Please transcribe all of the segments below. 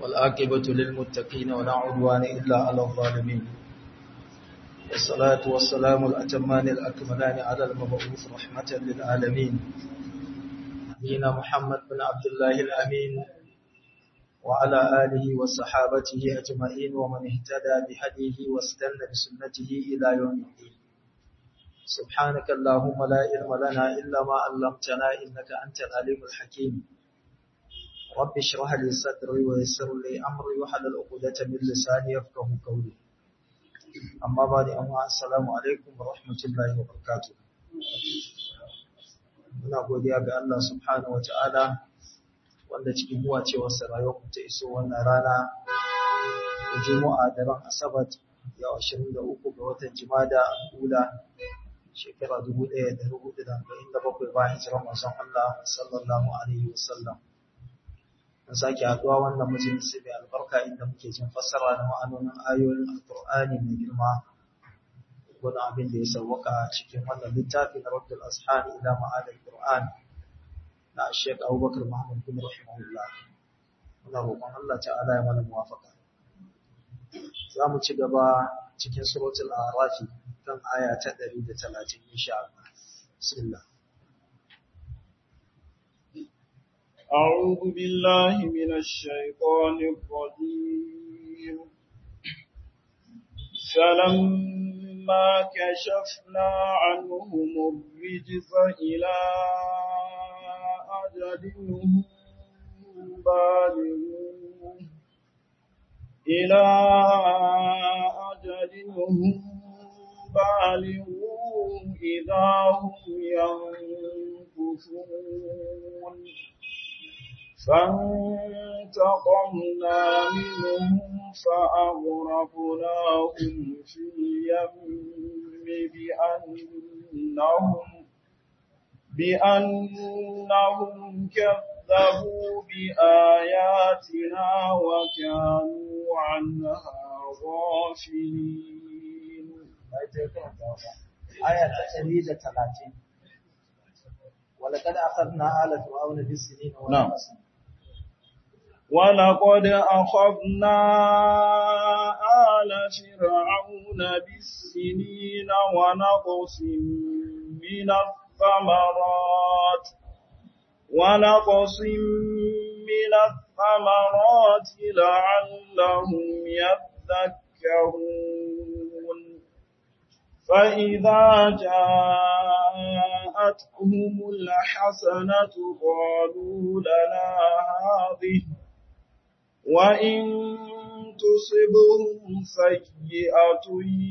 والآكبة للمتقين ولا عدوان إلا على الظالمين والصلاة والسلام الأتمان الأكملان على المبعوث رحمة للعالمين نبينا محمد بن عبد الله الأمين وعلى آله وصحابته أجمعين ومن اهتدى بهديه واستنى بسنته إلى يوم الدين سبحانك اللهم لا علم لنا إلا ما علمتنا إنك أنت العليم الحكيم رب اشرح لي صدري ويسر لي أمري وحلل عقدة من لساني يفقه قولي أما بعد أما السلام عليكم ورحمة الله وبركاته muna godiya ga Allah subhanahu wata'ala wanda cikin buwa ce wasu rayuwar ta iso wannan rana da juma'a da ran asabat yau 23 ga watan jimada ula shekara 1447 bayan hijirar manzon Allah sallallahu alaihi wasallam an sake haduwa wannan majalisi mai albarka inda muke jin fassara da ma'anonin ayoyin alkur'ani mai girma wani abin da ya sauwaka cikin wannan littafi na Rabbul Ashab ila ma'adar Qur'an na Sheikh Abubakar Muhammad bin rahimahullah muna roƙon Allah ta'ala ya mana muwafaqa za mu ci gaba cikin suratul A'raf kan aya ta 130 insha Allah bismillah أعوذ بالله من الشيطان الرجيم فلما كشفنا عنهم الرجز إلى أجل هم بالغوه إلى أجل هم بالغوه إذا هم ينكثون فانتقمنا منهم فأغرقناهم في اليم بأنهم بأنهم كذبوا بآياتنا وكانوا عنها غافلين آية 130 ولقد أخذنا آل فرعون بالسنين والنقص ولقد أخذنا آل فرعون بالسنين ونقص من الثمرات ونقص من الثمرات لعلهم يذكرون فإذا جاءتهم الحسنة قالوا لنا هذه وإن تصبهم سيئة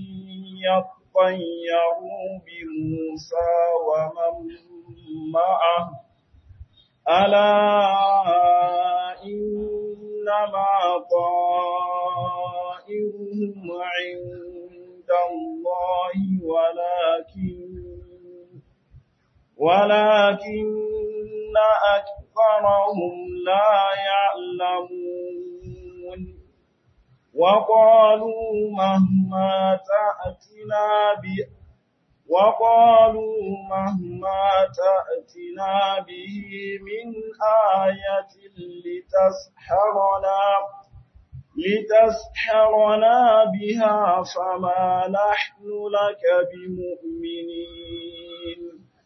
يطيروا بموسى ومن معه ألا إنما طائرهم عند الله ولكن ولكن أكثرهم لا يعلمون وقالوا مهما تأتنا ب وقالوا مهما تأتنا به من آية لتسحرنا لتسحرنا بها فما نحن لك بمؤمنين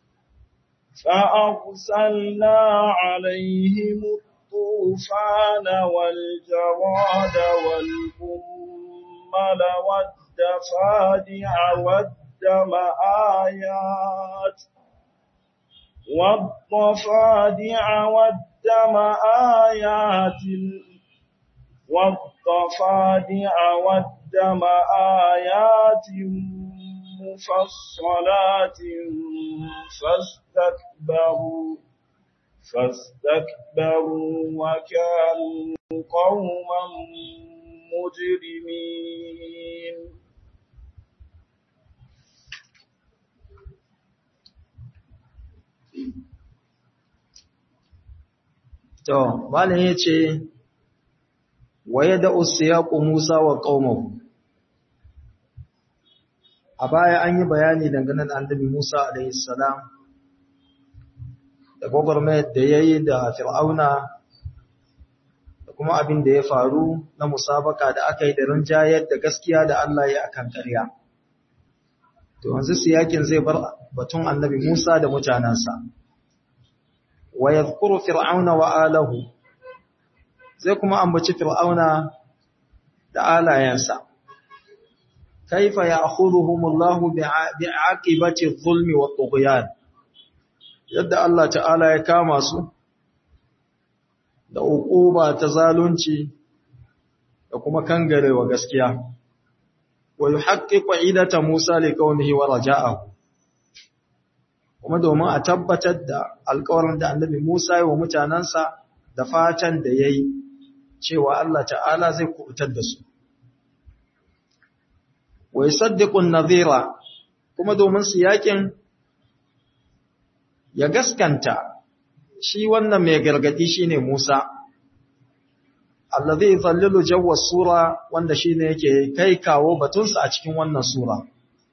فأرسلنا عليهم الطوفان والجراد والقمل والدفادع والدم آيات والضفادع والدم آيات والضفادع والدم آيات مفصلات فاستكبروا فاستكبروا وكانوا قوما مجرمين To, Malam ya ce, Waye da usiyaku Musa wa ƙaumahu, a baya an yi bayani dangane da annabi Musa alaihissalam da gwagwarmayar da ya yi da fir'auna da kuma abin da ya faru na musabaka da aka yi da rinjayar da gaskiya da Allah ya akan ƙarya. To yanzu siyakin zai bar batun annabi Musa da mutanensa. Wa yadhkuru fir'auna wa alahu. Zai kuma ambaci fir'auna da alayensa. Kaifa ya'khudhuhumullahu bi'aqibati adh-dhulmi wat-tughyan. Yadda Allah ta'ala ya kama su da uquba ta zalunci da kuma kangarewa gaskiya wa yuhaqqiqu idata Musa li qaumihi wa raja'ahu kuma domin a tabbatar da alƙawarin da Annabi Musa ya wa mutanansa da fatan da yayi cewa Allah ta'ala zai kubutar da su wa yusaddiqu an-nadhira kuma domin su yakin ya gaskanta shi wannan mai gargadi shine Musa allazi yuzallilu jawwa sura wanda shine yake kai kawo batunsa a cikin wannan sura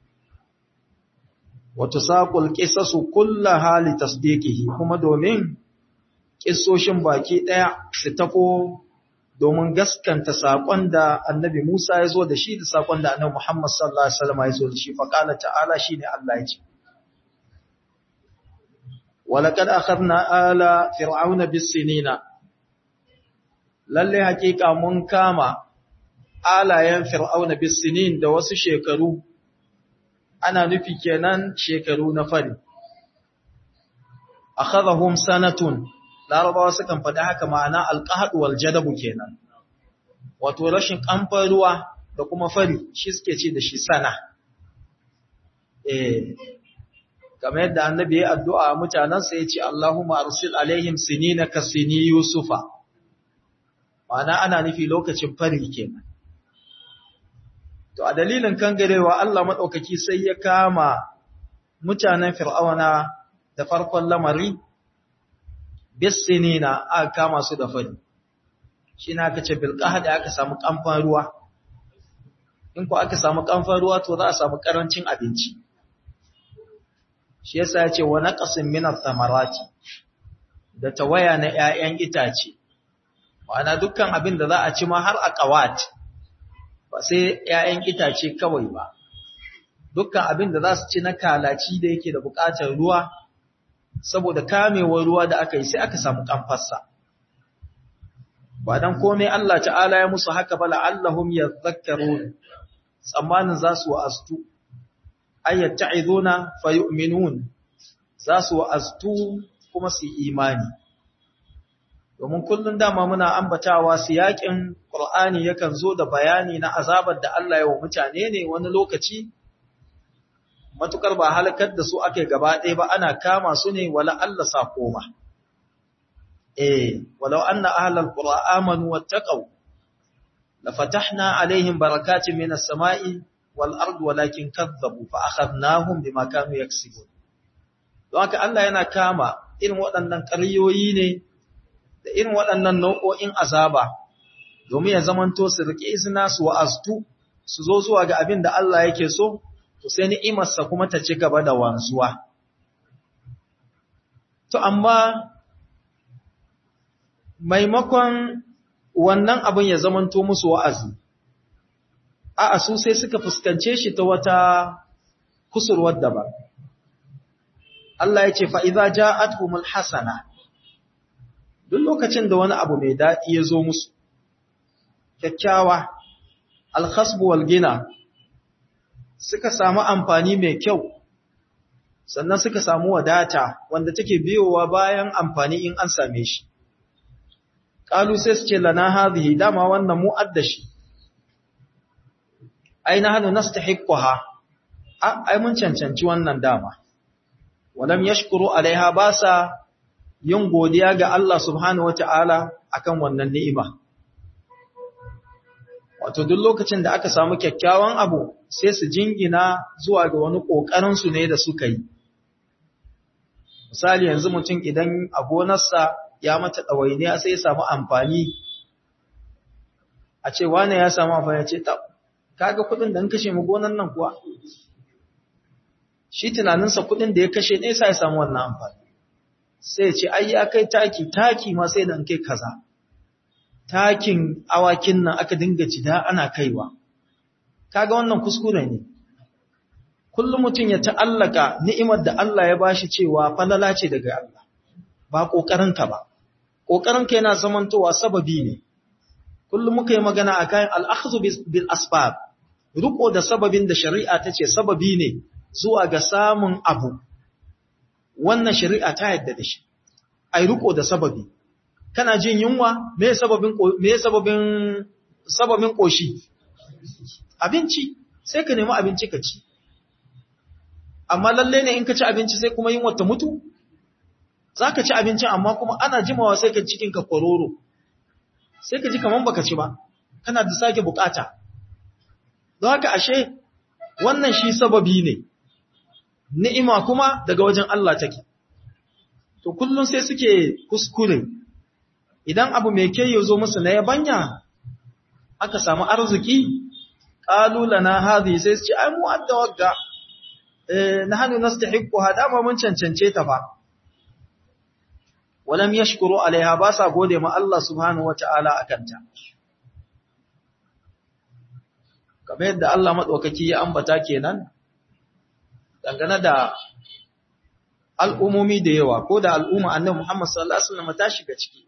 wa tusaqul qisasu kullaha li tasdiqihi kuma domin kissoshin baki daya su tafo domin gaskanta sakon da annabi Musa ya zo da shi da sakon da annabi Muhammad sallallahu alaihi wasallam ya zo da shi fa qala ta'ala shine Allah ya ce ولقد أخذنا آل فرعون بالسنين lalle hakika mun kama alayen fir'auna bisinin da wasu shekaru ana nufi kenan shekaru na fari akhadhahum sanatun larabawa sukan faɗi haka ma'ana alqahd wal jadabu kenan wato rashin kamfan ruwa da kuma fari shi suke ce da shi sana eh kamar yadda annabi ya addu'a mutanansa ya ce Allahumma arsil alaihim sinina ka sini yusufa ma'ana ana nufi lokacin fari kenan to a dalilin kangarewa Allah madaukaki sai ya kama mutanen fir'auna da farkon lamari bisinina aka kama su da fari shi na aka ce bilqahda aka samu kamfan ruwa in ko aka samu kamfan ruwa to za a samu karancin abinci shi yasa ya ce wa naqasin min ath-thamarati da tawaya na 'ya'yan itace ma'ana dukkan abin da za a ci ma har a ƙawat ba sai ‘ya'yan itace kawai ba, dukkan abin da za su ci na kalaci da yake da buƙatar ruwa, saboda kamewar ruwa da aka yi sai aka samu ƙamfarsa. Ba don komai Allah ta'ala ya musu haka ba la'allahum ya zakkaro tsammanin za su wa'astu, ayyar ta'izona fayu'minun za su wa'astu kuma su imani. domin kullum dama muna ambatawa siyakin Qur'ani yakan zo da bayani na azabar da Allah ya wa mutane ne wani lokaci matukar ba halakar da su ake gaba ɗaya ba ana kama su ne wala Allah sa koma eh walau anna ahlal qura amanu wattaqu la fatahna alaihim barakatin minas sama'i wal ardi walakin kadzabu fa akhadnahum bima kanu yaksibun don haka Allah yana kama irin waɗannan ƙaryoyi ne da irin waɗannan nau'o'in azaba, domin ya zamanto su riƙe izina su wa'aztu, su zo zuwa ga abin da Allah yake so, to sai ni'imarsa kuma ta ci gaba da wanzuwa. To, amma maimakon wannan abin ya zamanto musu wa'azi, a su sai suka fuskance shi ta wata kusurwar daban. Allah ya ce, fa'iza ja'atumul hasana. duk lokacin da wani abu mai daɗi ya zo musu, kyakkyawa, alhasbu walgina, suka samu amfani mai kyau, sannan suka samu wadata wanda take biyowa bayan amfani in an same shi. Ƙalu sai su ce lana hazihi dama wannan mu'adda shi, ai na hannu nasta hikkuha, ai mun cancanci wannan dama, walam yashkuru alaiha ba sa yin godiya ga Allah subhanahu wata'ala akan wannan ni'ima. Wato duk lokacin da aka samu kyakkyawan abu sai su jingina zuwa ga wani ƙoƙarinsu ne da suka yi. Misali yanzu mutum idan a gonarsa ya mata ɗawainiya sai ya samu amfani, a ce wane ya samu amfani ce ta, kaga kuɗin da an kashe mu gonar nan kuwa? Shi tunaninsa kuɗin da ya kashe ne sa ya samu wannan amfani. sai ce ai ya kai taki taki ma sai dan kai kaza takin awakin nan aka dinga cida ana kaiwa kaga wannan kuskure ne kullum mutum ya ta'allaka ni'imar da Allah ya bashi cewa falala ce daga Allah ba kokarinka ba kokarinka yana zamantowa sababi ne kullum muka yi magana akan al-akhdhu bil asbab riko da sababin da shari'a ta ce sababi ne zuwa ga samun abu wannan shari'a ta yadda da shi ai riko da sababi kana jin yunwa me sababin me sababin sababin koshi abinci sai ka nemi abinci ka ci amma lalle ne in ka ci abinci sai kuma yunwa ta mutu zaka ci abinci amma kuma ana jimawa sai ka cikin ka kororo sai ka ji kaman baka ci ba kana da sake bukata don haka ashe wannan shi sababi ne ni'ima kuma daga wajen Allah take to kullun sai suke kuskure idan abu mai ke zo musu na yabanya aka samu arziki qalu lana hadhi sai su ce ai mu adda wagga eh nahnu nastahiqu hada ma mun cancance ta fa walam yashkuru alaiha ba sa gode ma Allah subhanahu wataala akanta kamar yadda Allah madaukaki ya ambata kenan dangane da al'umomi da yawa ko da al'umma annabi Muhammad sallallahu alaihi wasallam ta shiga ciki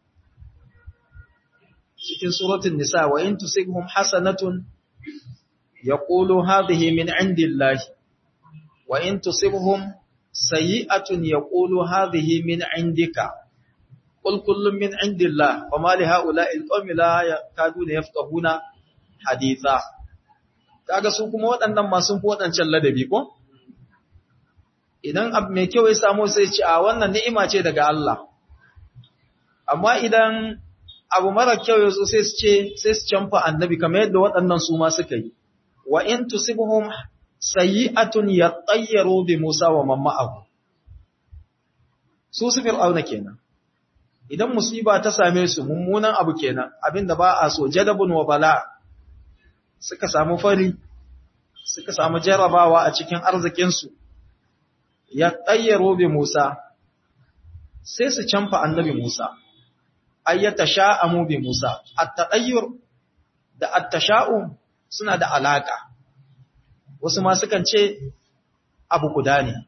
cikin suratul nisa wa in tusibhum hasanatun yaqulu hadhihi min indillahi wa in tusibhum sayi'atun yaqulu hadhihi min indika qul kullun min indillah wa ma li ha'ula'i alqawmi la yakaduna yafqahuna haditha kaga su kuma waɗannan ma sun fi waɗancan ladabi ko idan abu mai kyau ya samu sai ce a wannan ni'ima ce daga Allah amma idan abu mara kyau ya zo sai su ce sai su canfa annabi kamar yadda waɗannan su ma suka yi wa in tusibhum sayyi'atun yatayyaru bi Musa wa man ma'ahu su su fir'auna kenan idan musiba ta same su mummunan abu kenan abinda ba a so jadabun wa bala suka samu fari suka samu jarabawa a cikin arzikin su ya tayyaro bi Musa sai su canfa annabi Musa ayyata sha'amu bi Musa at-tadayyur da at-tasha'um suna da alaka wasu ma sukan ce abu guda ne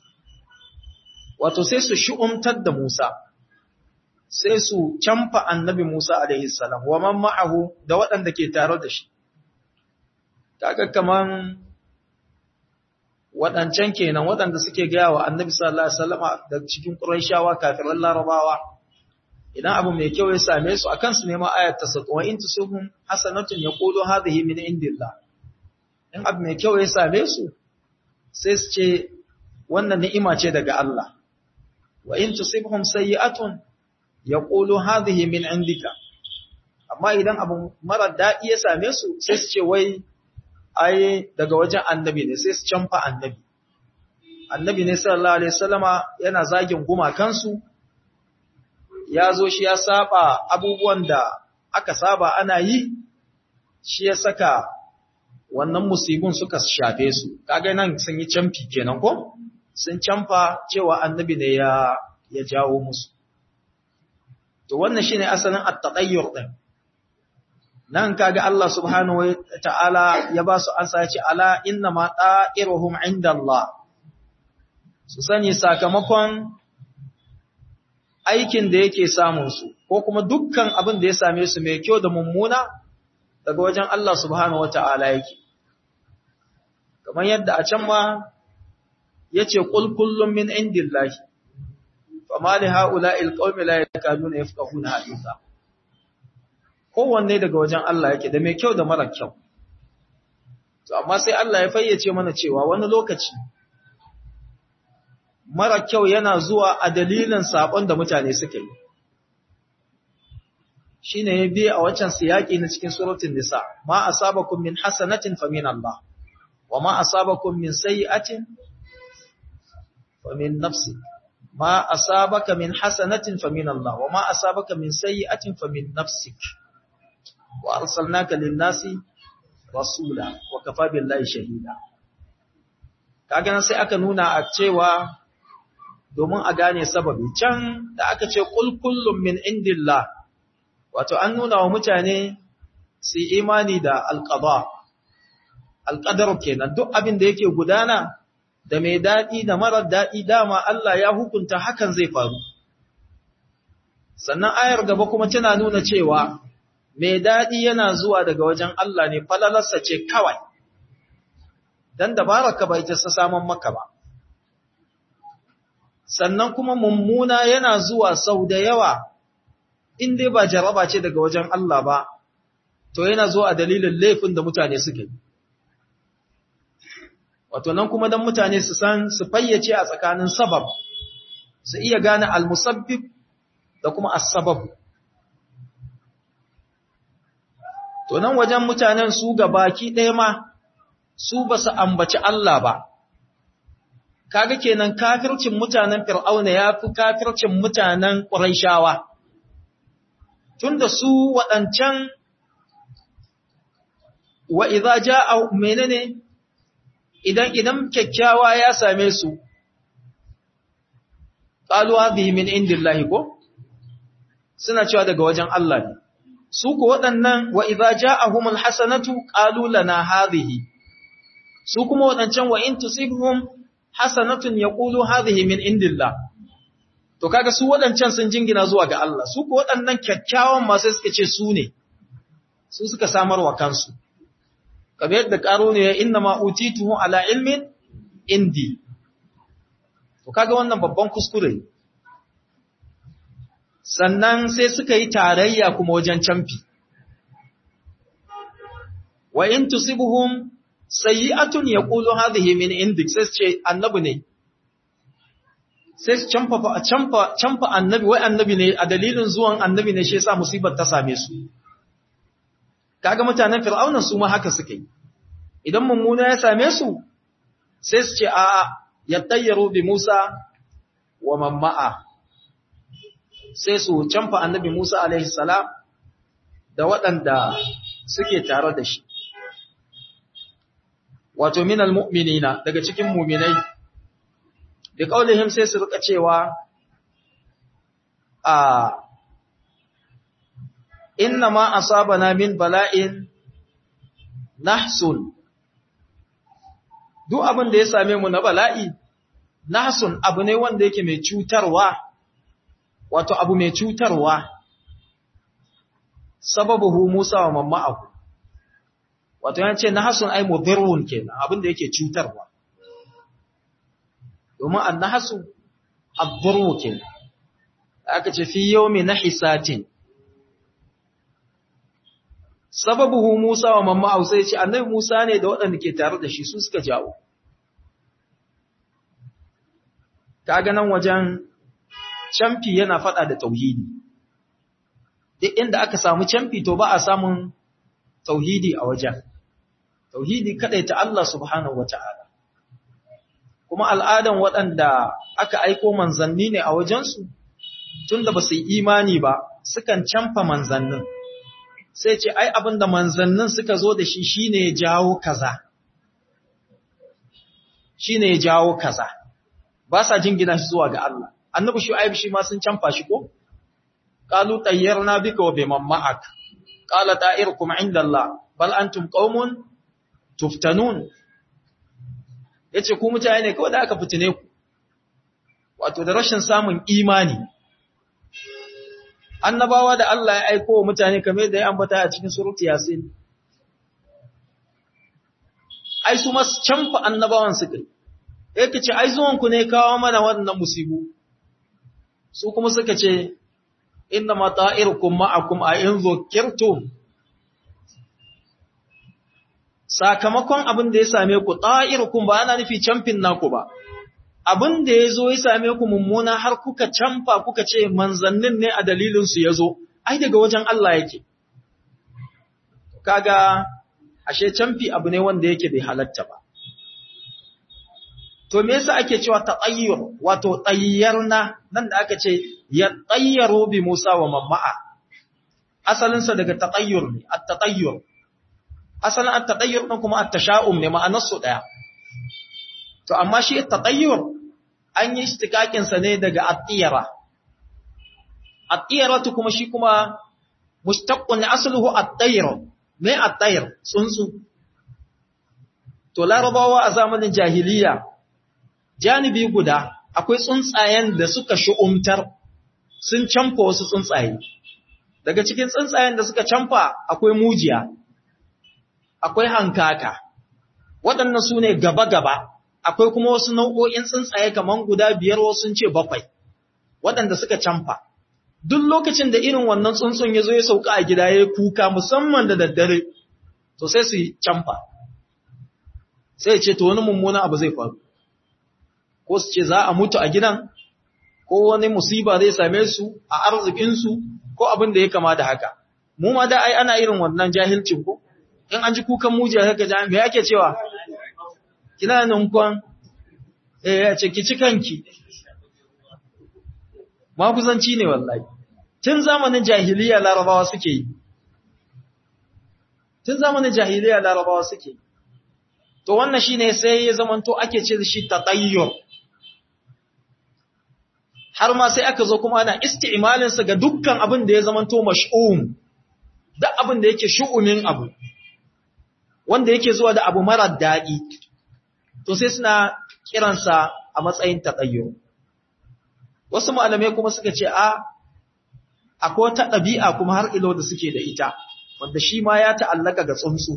wato sai su shu'umtar da Musa sai su canfa annabi Musa alaihi salam wa man ma'ahu da waɗanda ke tare da shi kaga kaman waɗancan kenan waɗanda suke gaya wa annabi sallallahu alaihi wasallam da cikin Qurayshawa kafiran Larabawa idan abu mai kyau ya same su akan su nema ayat tasattu wa in tusubhum hasanatun yaqulu hadhihi min indillah in abu mai kyau ya same su sai su ce wannan ni'ima ce daga Allah wa in tusibhum sayyi'atun yaqulu hadhihi min indika amma idan abu mara daɗi ya same su sai su ce wai ai daga wajen annabi ne sai su canfa annabi annabi ne sallallahu alaihi wasallama yana zagin gumakansu ya zo shi ya saba abubuwan da aka saba ana yi shi ya saka wannan musibin suka shafe su kaga nan sun yi canfi kenan ko sun canfa cewa annabi ne ya ya jawo musu to wannan shine asalin at-tatayyur din nan kaga Allah subhanahu wa ta'ala ya ba su ansa ya ce ala inna ma ta'iruhum indallah su sani sakamakon aikin da yake samun su ko kuma dukkan abin da ya same su mai kyau da mummuna daga wajen Allah subhanahu wa ta'ala yake kamar yadda a can ma yace qul kullum min indillahi fama li ha'ula'il qaumi la yakaduna yafqahuna haditha kowanne daga wajen Allah yake da mai kyau da mara kyau. To, amma sai Allah ya fayyace mana cewa wani lokaci, mara kyau yana zuwa a dalilin saƙon da mutane suka yi. Shi ne ya biya a wancan siyaƙi na cikin surutun nisa, ma a sabakun min hasanatin famin Allah, wa ma a sabakun min sayi'atin famin nafsi. Ma a sabaka min hasanatin famin Allah, wa ma a sabaka min sayi'atin famin nafsik. wa arsalnaka lin-nasi rasula wa kafa billahi shahida kaga nan sai aka nuna a cewa domin a gane sababi can da aka ce qul kullum min indillah wato an nuna wa mutane su imani da alqada alqadar kenan duk abin da yake gudana da mai dadi da marar dadi dama Allah ya hukunta hakan zai faru sannan ayar gaba kuma tana nuna cewa mai dadi yana zuwa daga wajen Allah ne falalarsa ce kawai dan dabaraka bai ta saman maka ba sannan kuma mummuna yana zuwa sau da yawa in dai ba jaraba ce daga wajen Allah ba to yana zuwa a dalilin laifin da mutane suke wato nan kuma dan mutane su san su fayyace a tsakanin sabab su iya gane al-musabbib da kuma as-sabab to nan wajen mutanen su baki ɗaya ma su ba su ambaci Allah ba kaga kenan kafircin mutanen fir'auna ya fi kafircin mutanen ƙuraishawa tunda su waɗancan wa idza jaa menene idan idan kyakkyawa ya same su qalu hadhihi min indillahi ko suna cewa daga wajen Allah ne su ko waɗannan wa idza ja'ahumul hasanatu qalu lana hadhihi su kuma waɗancan wa in tusibhum hasanatun yaqulu hadhihi min indillah to kaga su waɗancan sun jingina zuwa ga Allah su ko waɗannan kyakkyawan ma sai suka ce su ne su suka samar wa kansu kamar yadda karo ne ya inna ma utituhu ala ilmin indi to kaga wannan babban kuskure sannan sai suka yi tarayya kuma wajen camfi wa in tusibuhum sayyi'atun yaqulu hadhihi min indik sai ce annabi ne sai su camfa camfa camfa annabi wai annabi ne a dalilin zuwan annabi ne shi yasa musibar ta same su kaga mutanen fir'auna su ma haka suke idan mummuna ya same su sai su ce a yattayyaru bi Musa wa mamma'a sai su camfa annabi Musa alaihi salam da waɗanda suke tare da shi wato minal mu'minina daga cikin mu'minai da kaulihim sai su rika cewa a inna ma asabana min bala'in nahsun duk abin da ya same mu na bala'i nahsun abu ne wanda yake mai cutarwa wato abu mai cutarwa sababuhu Musa wa mamma'ahu wato yace nahsun ay mudirrun kenan abin da yake cutarwa domin annahsu ad-durru kenan aka ce fi yawmi nahisatin sababuhu Musa wa mamma'ahu sai ce annabi Musa ne da waɗanda ke tare da shi su suka jawo kaga nan wajen camfi yana faɗa da tauhidi duk inda aka samu camfi to ba a samun tauhidi a wajen tauhidi ta Allah subhanahu wata'ala kuma al'adan waɗanda aka aiko manzanni ne a wajensu tunda ba su yi imani ba sukan camfa manzannin sai ce ai abinda manzannin suka zo da shi shine ya jawo kaza shine ya jawo kaza ba sa jingina shi zuwa ga Allah annabi shu'aib shi ma sun canfa shi ko qalu tayyarna bika wa biman ma'ak qala ta'irukum 'inda Allah bal antum qaumun tuftanun yace ku mutane ne kawai da aka fitine ku wato da rashin samun imani annabawa da Allah ya aiko wa mutane kamar da ya ambata a cikin surutu yasin ai su mas canfa annabawan suka yi yake ce ai zuwanku ne kawo mana wannan musibu su kuma suka ce inna ma ta'irukum ma'akum a in zukirtum sakamakon abin da ya same ku ta'irukum ba ana nufi camfin naku ba abin da ya zo ya same ku mummuna har kuka camfa kuka ce manzannin ne a dalilin su ya zo ai daga wajen Allah yake kaga ashe camfi abu ne wanda yake bai halatta ba To me yasa ake cewa tatayyur wato tayyarna nan da aka ce ya tayyaru bi Musa wa mamma'a asalin sa daga tatayyur ne at-tatayyur asalin at-tatayyur din kuma at-tasha'um ne ma'anar su daya to amma shi at-tatayyur an yi istikakin sa ne daga at-tiyara at-tiyaratu kuma shi kuma mushtaqqun asluhu at-tayr mai at-tayr tsuntsu to larabawa a zamanin jahiliya janibi guda akwai tsuntsayen da suka shu'umtar sun camfa wasu tsuntsaye daga cikin tsuntsayen da suka camfa akwai mujiya akwai hankaka waɗannan su ne gaba-gaba akwai kuma wasu nau'o'in tsuntsaye kamar guda biyar wasu ce bakwai waɗanda suka camfa duk lokacin da irin wannan tsuntsun ya zo ya sauka a gida ya kuka musamman da daddare to sai su yi camfa sai ce to wani mummuna abu zai faru ko su ce za a mutu a gidan ko wani musiba zai same su a arzikinsu ko abin da ya kama da haka mu ma da ai ana irin wannan jahilcin ko in an ji kukan mujiya haka ja me yake cewa kina nunkon eh ya ce ki ci kanki ma kusanci ne wallahi tun zamanin jahiliya larabawa suke yi tun zamanin jahiliya larabawa suke yi to wannan shine sai ya zamanto ake ce shi tatayyur har ma sai aka zo kuma ana isti'malin sa ga dukkan abin da ya zamanto mash'um duk abin da yake shu'umin abu wanda yake zuwa da abu mara daɗi to sai suna kiransa a matsayin tatayyur wasu malamai kuma suka ce a akwai wata ɗabi'a kuma har ilo da suke da ita wanda shi ma ya ta'allaka ga tsuntsu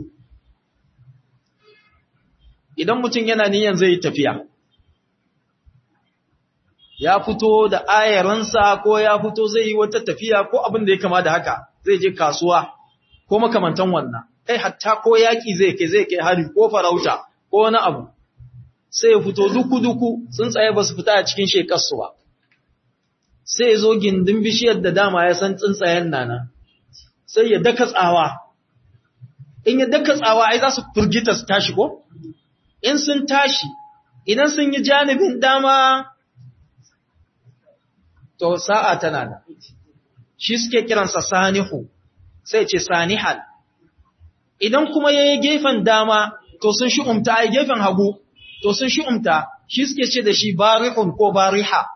idan mutum yana niyan zai tafiya ya fito da ayaransa ko ya fito zai yi wata tafiya ko abin da ya kama da haka zai je kasuwa ko makamantan wannan kai hatta ko yaki zai kai zai kai hari ko farauta ko wani abu sai ya fito duku-duku tsuntsaye ba su fita a cikin shekarsu ba sai ya zo gindin bishiyar da dama ya san tsuntsayen nana sai ya daka tsawa in ya daka tsawa ai za su furgita su tashi ko in sun tashi idan sun yi janibin dama to sa'a tana da shi suke kiransa sanihu sai ce sanihal idan kuma ya yi gefen dama to sun shi'umta a gefen hagu to sun shi'umta shi suke ce da shi barihun ko bariha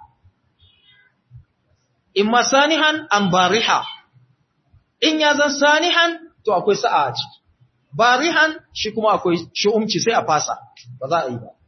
imma sanihan an bariha in ya zan sanihan to akwai sa'a a ciki barihan shi kuma akwai shi'umci sai a fasa ba za a yi ba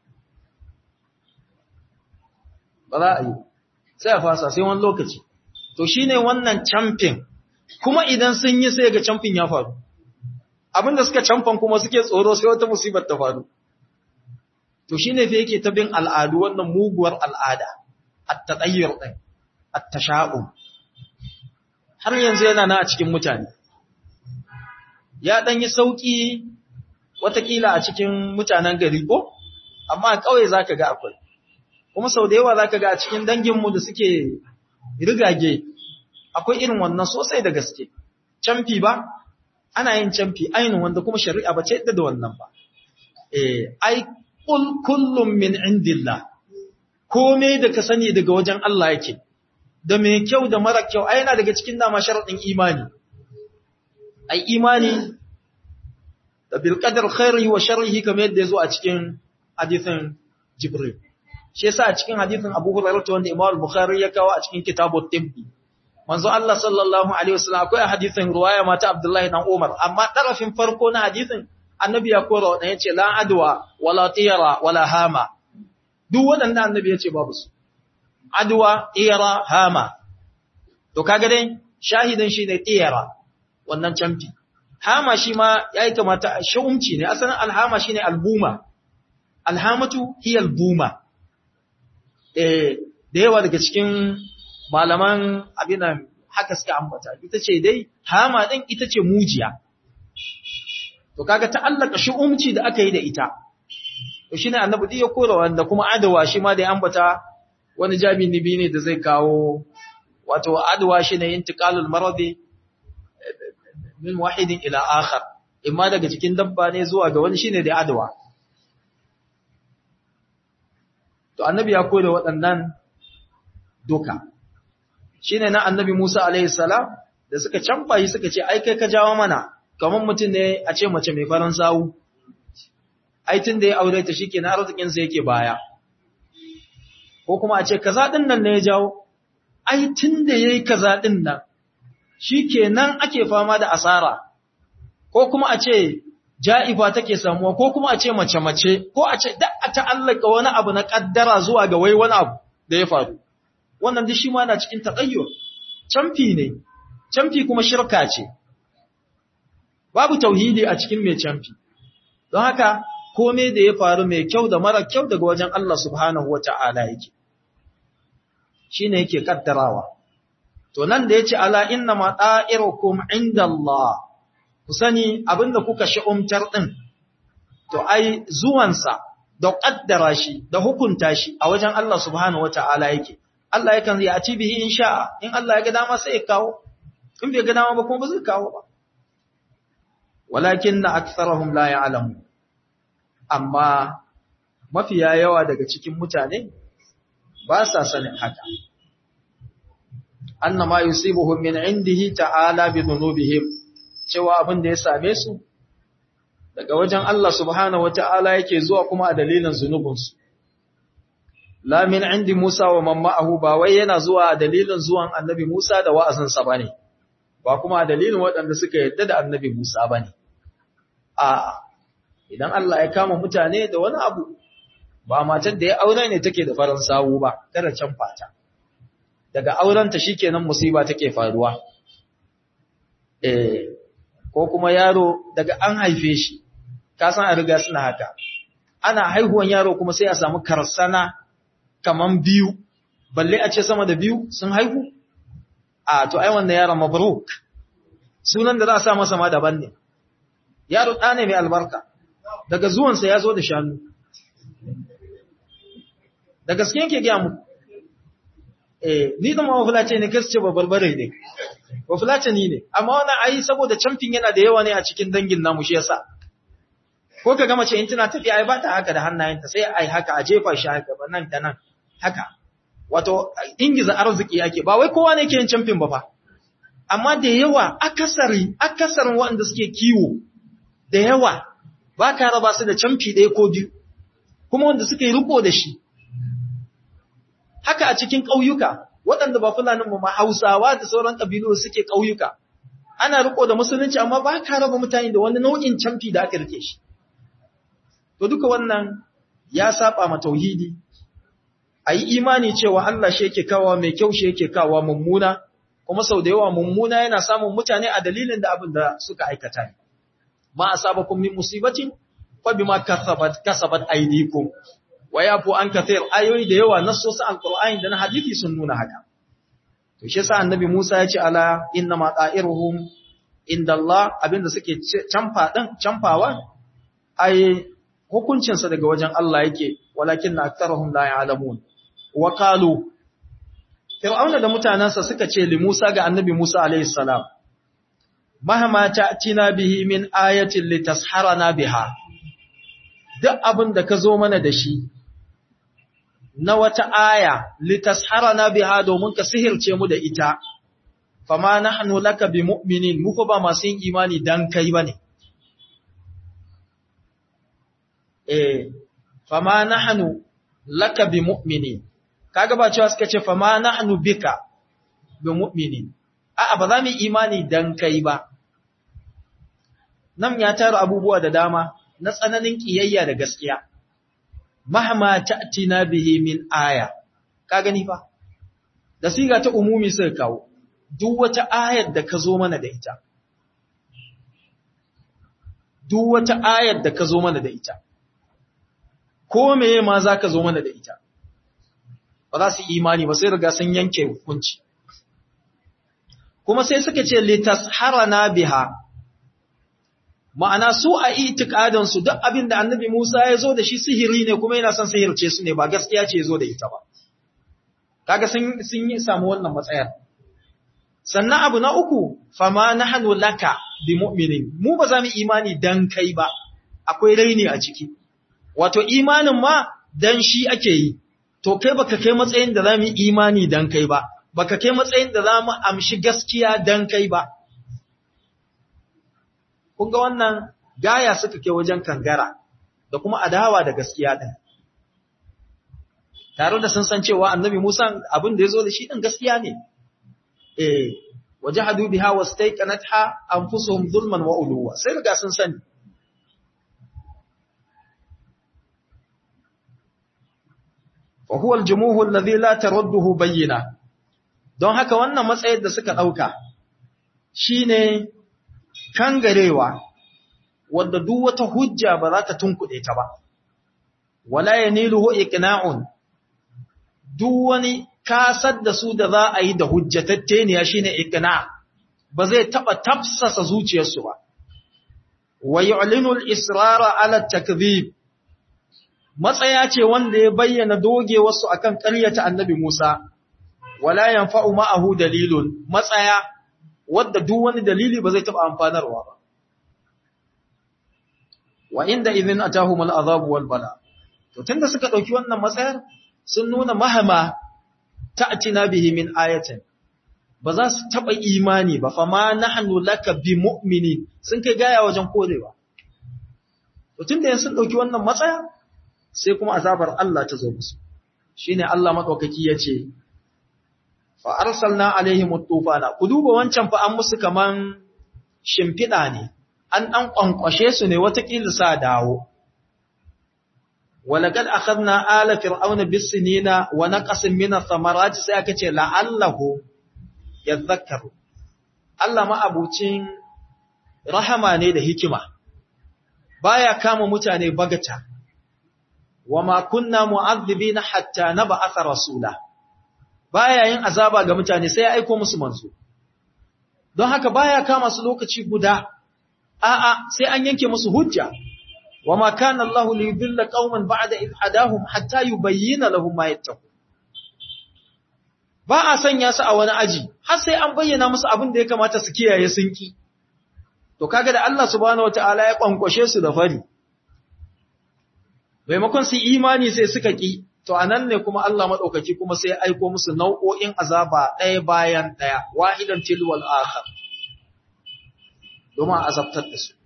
ba za a yi sai a fasa sai wani lokaci to shine wannan camfin kuma idan sun yi sai ga camfin ya faru abinda suka camfan kuma suke tsoro sai wata musibar ta faru to shine fa yake ta bin al'adu wannan muguwar al'ada at-tatayyur din at-tasha'um har yanzu yana na a cikin mutane ya dan yi sauki watakila a cikin mutanen gari ko amma kawai zaka ga akwai kuma sau da yawa zaka ga a cikin danginmu da suke rigage akwai irin wannan sosai da gaske camfi ba ana yin camfi ainihin wanda kuma shari'a ba ce yadda da wannan ba eh ai kullum min indillah komai da ka sani daga wajen Allah yake da mai kyau da mara kyau ai yana daga cikin dama sharadin imani ai imani da bil qadar khairihi wa sharrihi kamar yadda yazo a cikin hadisin Jibril shi yasa a cikin hadisin Abu Hurairah wanda Imam Bukhari ya kawo a cikin kitabut tibbi manzo Allah sallallahu alaihi wasallam akwai hadisin ruwaya mata Abdullahi dan Umar amma tarafin farko na hadisin annabi ya kora wadan yace la adwa wala tiyara wala hama duk wadannan annabi yace babu su adwa tiyara hama to kaga dai shahidan shi ne tiyara wannan camfi hama shi ma yayi kamata sha'umci ne asalin alhama shine albuma alhamatu hiya albuma eh da yawa daga cikin malaman abinan haka suka ambata ita ce dai hama din ita ce mujiya to kaga ta'allaka shu'umci da aka yi da ita to shine annabi dai ya kora wanda kuma adawa shi ma da ya ambata wani jami'in nibi ne da zai kawo wato adawa shine intiqalul maradi min wahidin ila akhar imma daga cikin dabba ne zuwa ga wani shine da adawa to annabi ya koyar waɗannan doka shine na annabi Musa alaihi salam da suka canfa shi suka ce ai kai ka jawo mana kamar mutum ne a ce mace mai faran sawu ai tun da ya aure ta shikenan arzikin sa yake baya ko kuma a ce kaza din nan ne ya jawo ai tun da yayi kaza din nan shikenan ake fama da asara ko kuma a ce ja'ifa take samuwa ko kuma a ce mace-mace ko a ce da a ta'allaka wani abu na kaddara zuwa ga wai wani abu da ya faru wannan duk shi ma na cikin taƙayyur camfi ne camfi kuma shirka ce babu tauhidi a cikin mai camfi don haka kome da ya faru mai kyau da mara kyau daga wajen Allah subhanahu wa ta'ala yake shi ne yake kaddarawa to nan da ya ce ala inna ma ɗa'irukum inda Allah ku sani abinda kuka shi'umtar ɗin, to ai zuwansa da ƙaddara shi da hukunta shi a wajen Allah subhanahu wa ta'ala yake, Allah yakan zai a ci bihi in sha'a, in Allah ya ga dama sai ya kawo, in bai ga dama ba kuma ba zai kawo ba. Walakin na aksarahum la ya alamu, amma mafiya yawa daga cikin mutane ba sa sanin haka. Annama yusibuhum min indihi ta'ala bi dhunubihim cewa abin da ya same su daga wajen Allah subhanahu wata'ala yake zuwa kuma a dalilin zunubinsu. La min indi Musa wa mamma'ahu ba wai yana zuwa a dalilin zuwan annabi Musa da wa'azinsa ba ne, ba kuma a dalilin waɗanda suka yadda da annabi Musa ba ne. A, idan Allah ya kama mutane da wani abu, ba matar da ya aure ne take da farin sawu ba, kada can fata. Daga aurenta shi kenan musiba take faruwa. Eh, ko kuma yaro daga an haife shi, kasan a riga suna haka, ana haihuwan yaro kuma sai a samu karsana kaman biyu, balle a ce sama da biyu sun haihu? A, to ai wannan yaron mabruk, sunan da za a sa masa ma daban ne, yaro ɗa ne mai albarka, daga zuwansa ya zo da shanu. Da gaske yake gaya muku, eh, ni zama wafulace ne, kasu ce babbar bare ne. Bafulatani ne, amma wannan ai saboda camfin yana da yawa ne a cikin dangin namu shi yasa. Ko ka gama ce in tana tafiya ai ba ta haka da hannayenta sai ai haka a jefa shi haka ba nan da nan haka. Wato ingiza arziki ake ba wai kowa ne ke yin camfin ba fa. Amma da yawa akasari akasarin waɗanda suke kiwo da yawa ba ka raba su da camfi ɗaya ko biyu. Kuma wanda suka yi riko da shi. Haka a cikin ƙauyuka waɗanda ba fulanin mu ma Hausawa da sauran ƙabilu suke ƙauyuka. Ana riko da musulunci amma ba ka raba mutane da wani nau'in camfi da aka rike shi. To duka wannan ya saba ma tauhidi. A yi imani cewa Allah shi yake kawo mai kyau shi yake kawo mummuna, kuma sau da yawa mummuna yana samun mutane a dalilin da abin da suka aikata ne. Ma asabakum min musibatin fa bima kasabat kasabat aydikum wa yafu an kathir ayoyi da yawa nassosin alqur'ani da na hadisi sun nuna haka to shi yasa annabi Musa ya ce ala inna ma ta'iruhum inda Allah abinda suke camfa din camfawa ai hukuncin sa daga wajen Allah yake walakinna aktharuhum la ya'lamun wa qalu Fir'auna da mutanansa suka ce li Musa ga annabi Musa alayhi salam mahama ta'tina bihi min ayatin litasharana biha duk abin da ka zo mana da shi na wata aya litasharana biha domin ka sihirce mu da ita fama nahnu laka bimu'minin mu ba masu yin imani dan kai bane eh fama nahnu laka bimu'minin kaga ba cewa suka ce fama nahnu bika bimu'minin a'a ba za mu imani dan kai ba nan ya tara abubuwa da dama na tsananin kiyayya da gaskiya mahama ta'tina bihi min aya ka gani fa da siga ta umumi sai kawo duk wata ayar da ka zo mana da ita duk wata ayar da ka zo mana da ita ko meye ma za ka zo mana da ita ba za su imani ba sai riga sun yanke hukunci kuma sai suka ce litasharana biha ma'ana su a itikadinsu duk abin da annabi Musa ya zo da shi sihiri ne kuma yana son sihirce su ne ba gaskiya ce zo da ita ba. Kaga sun yi samu wannan matsayar. Sannan abu na uku, fama na hannu laka bi mu'minin, mu ba za mu imani dan kai ba, akwai raini a ciki. Wato imanin ma dan shi ake yi, to kai baka kai matsayin da za mu imani dan kai ba, baka kai matsayin da za mu amshi gaskiya dan kai ba. kun ga wannan gaya suka ke wajen kangara da kuma adawa da gaskiya din tare da sun san cewa annabi Musa abin da ya zo da shi din gaskiya ne eh wajahadu biha wastayqanatha anfusuhum zulman wa uluwa sai riga sun sani wa huwa al-jumuhu alladhi la tarudduhu bayyina don haka wannan matsayin da suka dauka shine kangarewa wanda duk wata hujja ba za ta tunkuɗe ta ba wala yaniluhu iqna'un duk wani kasar da su da za a yi da hujjatatteniya shine iqna ba zai taba tafsasa zuciyarsu ba wa yu'linu al-israra 'ala at-takdhib matsaya ce wanda ya bayyana doge wasu akan ƙaryata annabi Musa wala yanfa'u ma'ahu dalilun matsaya wanda duk wani dalili ba zai taba amfanarwa ba wa inda idhin atahum al-azab wal bala to tunda suka dauki wannan matsayar sun nuna mahama ta'tina bihi min ayatin ba za su taba imani ba fa ma nahnu laka bi mu'mini sun kai gaya wajen korewa to tunda sun dauki wannan matsaya sai kuma azabar Allah ta zo musu shine Allah madaukaki yace fa arsalna alaihim at-tufana ku duba wancan fa an musu kaman shimfida ne an dan kwankwashe su ne watakila sa dawo walaqad akhadna ala fir'auna bis-sinina wa naqasin min ath-thamarati sai aka ce la'allahu yadhakkaru Allah ma abucin rahama ne da hikima baya kama mutane bagata wama kunna mu'adhibina hatta nab'atha rasula baya yin azaba ga mutane sai ya aika musu manzo don haka baya kama su lokaci guda a'a sai an yanke musu hujja wama kana Allahu liyudilla qauman ba'da id hadahum hatta yubayyana lahum ma yattaqun ba a sanya su a wani aji har sai an bayyana musu abin da ya kamata su kiyaye sun ki to kaga da Allah subhanahu wataala ya kwankwashe su da fari maimakon su imani sai suka ki to anan ne kuma Allah madaukaki kuma sai ya aiko musu nau'o'in azaba ɗaya bayan ɗaya wahidan tilwal akhar domin azabtar da su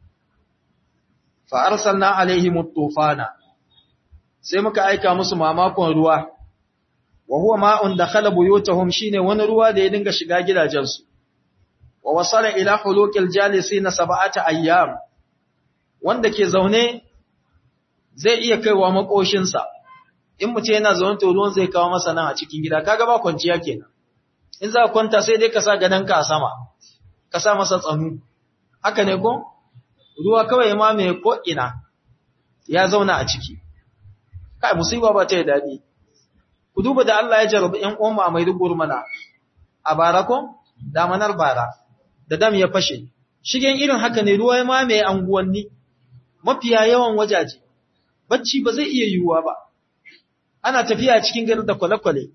fa arsalna alaihim tufana sai muka aika musu mamakon ruwa wa huwa ma'un dakhala buyutahum shine wani ruwa da ya dinga shiga gidajensu wa wasala ila huluqil jalisina sab'ata ayyam wanda ke zaune zai iya kaiwa makoshinsa in mutum yana zaune to ruwan zai kawo masa nan a cikin gida kaga ba kwanciya kenan in za ka kwanta sai dai ka sa gadonka a sama ka sa masa tsanu haka ne ko ruwa kawai ma mai ko ina ya zauna a ciki kai musiba ba ta yi daɗi ku duba da Allah ya jarabi ƴan uwan a Maiduguri mana a bara ko damanar bara da dam ya fashe shigen irin haka ne ruwa ma mai anguwanni mafiya yawan wajaje bacci ba zai iya yiwuwa ba ana tafiya cikin gari da kwale-kwale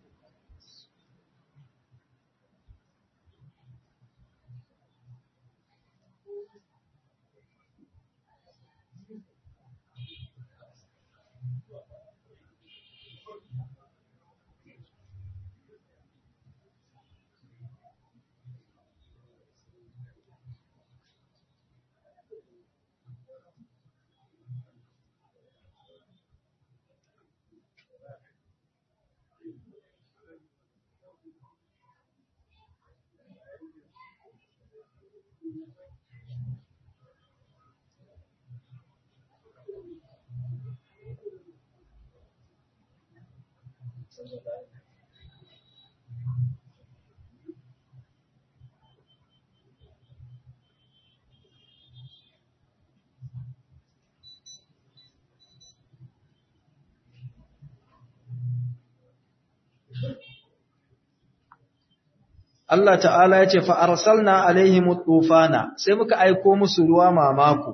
Allah ta'ala ya ce fa'arsalna alaihimu tufana sai muka aiko musu ruwa mamaku,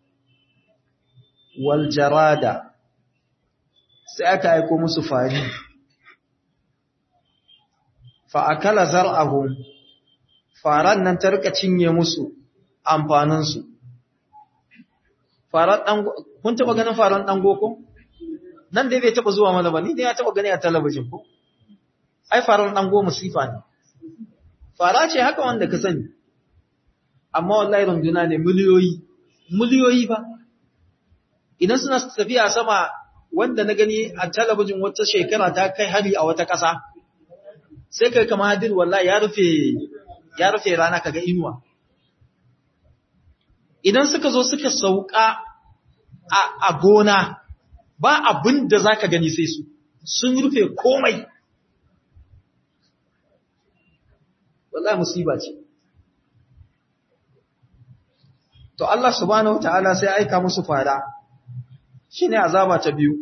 wal jarada sai aka aiko musu fari, fa'akala zar'ahun faran nan ta rika cinye musu amfaninsu. Kun taɓa ganin faran ɗango ko? Nan dai bai taɓa zuwa mana ba, ni dai ya taɓa gani a talabijin ko? Ai, faran ɗango musifa ne. fara ce haka wanda ka sani amma wallahi runduna ne miliyoyi miliyoyi ba idan suna tafiya sama wanda na gani a talabijin wata shekara ta kai hari a wata ƙasa sai kai kama hadir wallahi ya rufe ya rufe rana kaga inuwa idan suka zo suka sauka a gona ba abin da za ka gani sai su sun rufe komai wallahi musiba ce to Allah subhanahu wataala sai aika musu fada shine azaba ta biyu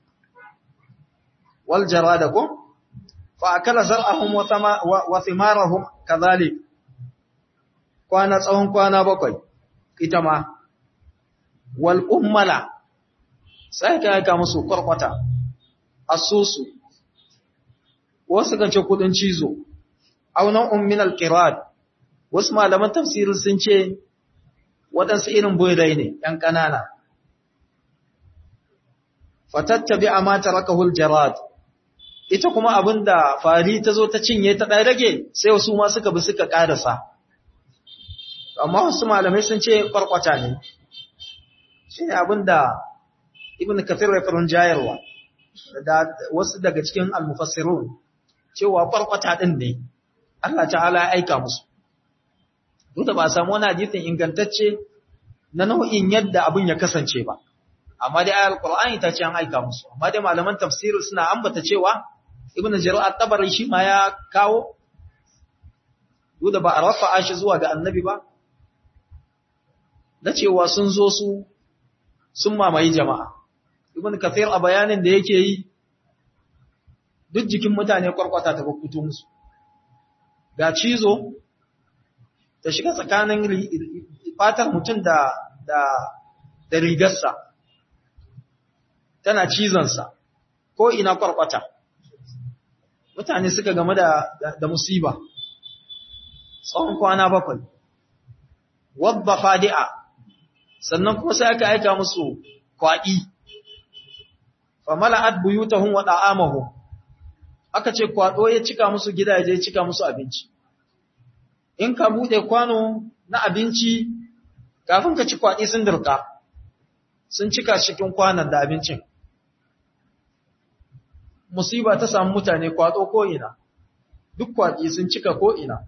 wal jarada ko fa akala zar'ahum wa thama wa thimarahum kadhalik kwana tsawon kwana bakwai ita ma wal ummala sai ka aika musu kwarkwata asusu wasu kan ce kudin cizo aunan ummin al-qirad wasu malaman tafsirin sun ce waɗansu irin boyrai ne ‘yan ƙanana. Fatattabi a mata rakahul jarad, ita kuma abin da fari ta zo ta cinye ta ɗaya rage sai wasu ma suka bi suka ƙarasa. Amma wasu malamai sun ce ƙwarƙwata ne, shi ne abin da Ibn Kafir ya farin jayarwa, da wasu daga cikin almufassirun cewa ƙwarƙwata ɗin ne, Allah ta'ala ya aika musu. duk da ba a samu wani hadisin ingantacce na nau'in yadda abin ya kasance ba amma dai ayar qur'ani ta ce an aika musu amma dai malaman tafsiri suna ambata cewa ibnu jarir at-tabari shi ma ya kawo duk da ba a rafa'a shi zuwa ga annabi ba na cewa sun zo su sun mamaye jama'a ibnu kathir a bayanin da yake yi duk jikin mutane kwarkwata ta fito musu ga cizo ta shiga tsakanin fatar mutum da da da rigarsa tana cizonsa ko ina kwarkwata mutane suka game da da musiba tsawon kwana bakwai wadda fadi'a sannan kuma sai aka aika musu kwaɗi famala'at buyutahum wa da'amahum aka ce kwaɗo ya cika musu gidaje ya cika musu abinci in ka buɗe kwano na abinci kafin ka ci kwaɗi sun dirka sun cika cikin kwanan da abincin musiba ta samu mutane kwaɗo ko'ina duk kwaɗi sun cika ko'ina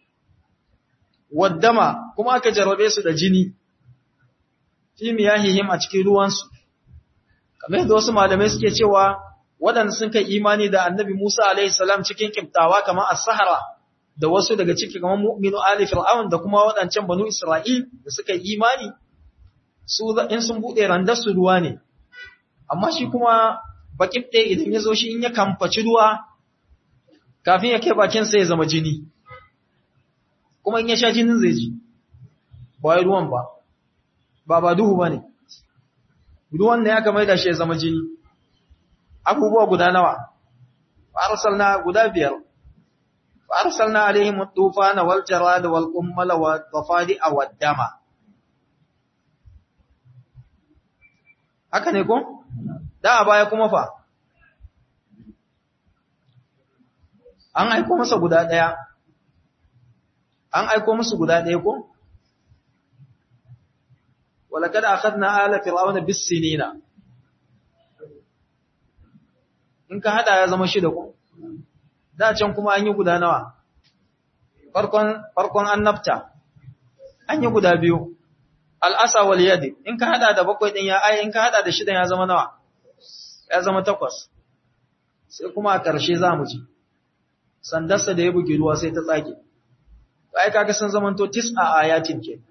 waddama kuma aka jarabe su da jini fi miyahihim a cikin ruwansu kamar yadda wasu malamai suke cewa waɗanda sun kai imani da annabi Musa alaihi salam cikin kiftawa kamar as-sahara da wasu daga ciki kamar mu'minu ali fir'aun da kuma waɗancan banu isra'il da suka yi imani su in sun bude randar su ruwa ne amma shi kuma bakin ɗaya idan ya zo shi in ya kamfaci ruwa kafin ya kai bakin sa ya zama jini kuma in ya sha jinin zai ji ba wai ruwan ba ba ba duhu ba ne ruwan ne aka maida shi ya zama jini abubuwa guda nawa arsalna guda biyar فأرسلنا عليهم الطوفان والجراد والقمل والضفادع والدم haka ne ko? Da a baya kuma fa? An aiko masa guda ɗaya, an aiko musu guda ɗaya ko? Walakad akhadna ala fir'auna bis-sinina In ka hada ya zama shida ko? da can kuma an yi guda nawa farkon farkon annabta an yi guda biyu al'asa wal yadi in ka hada da bakwai din ya ai in ka hada da shidan ya zama nawa ya zama takwas sai kuma a ƙarshe za mu ji sandarsa da ya buge ruwa sai ta tsage ai kaga sun zamanto tis'a ayatin ke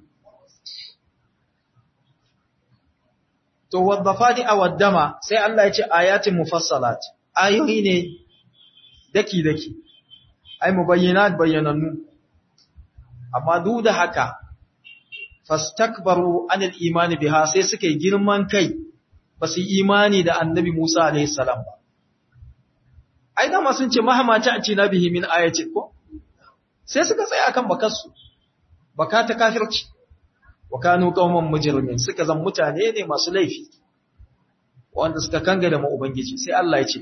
to wadda fadi a waddama sai Allah ya ce ayatin mufassalat ayoyi ne daki-daki, ai, mu bayyana bayyanannu, amma duk da haka, fastakbaru anil imani biha sai suka yi girman kai ba su imani da annabi Musa alaihissalam ba. Ai, dama sun ce mahamaci a cina bihi min ayacin ko? Sai suka tsaya kan bakarsu, baka ta kafirci, wa kanu kauman mujirmin suka zan mutane ne masu laifi, wanda suka kanga da ma'ubangiji, sai Allah ya ce,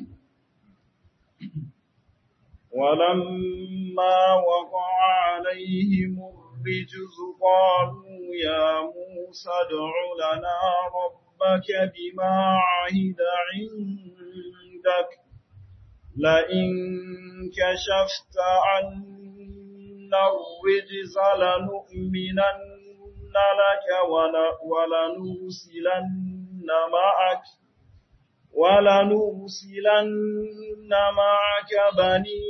ولما وقع عليهم الرجز قالوا يا موسى ادع لنا ربك بما عهد عندك لئن كشفت عنا الرجز لنؤمنن لك ولنرسلن معك ولنرسلن معك بني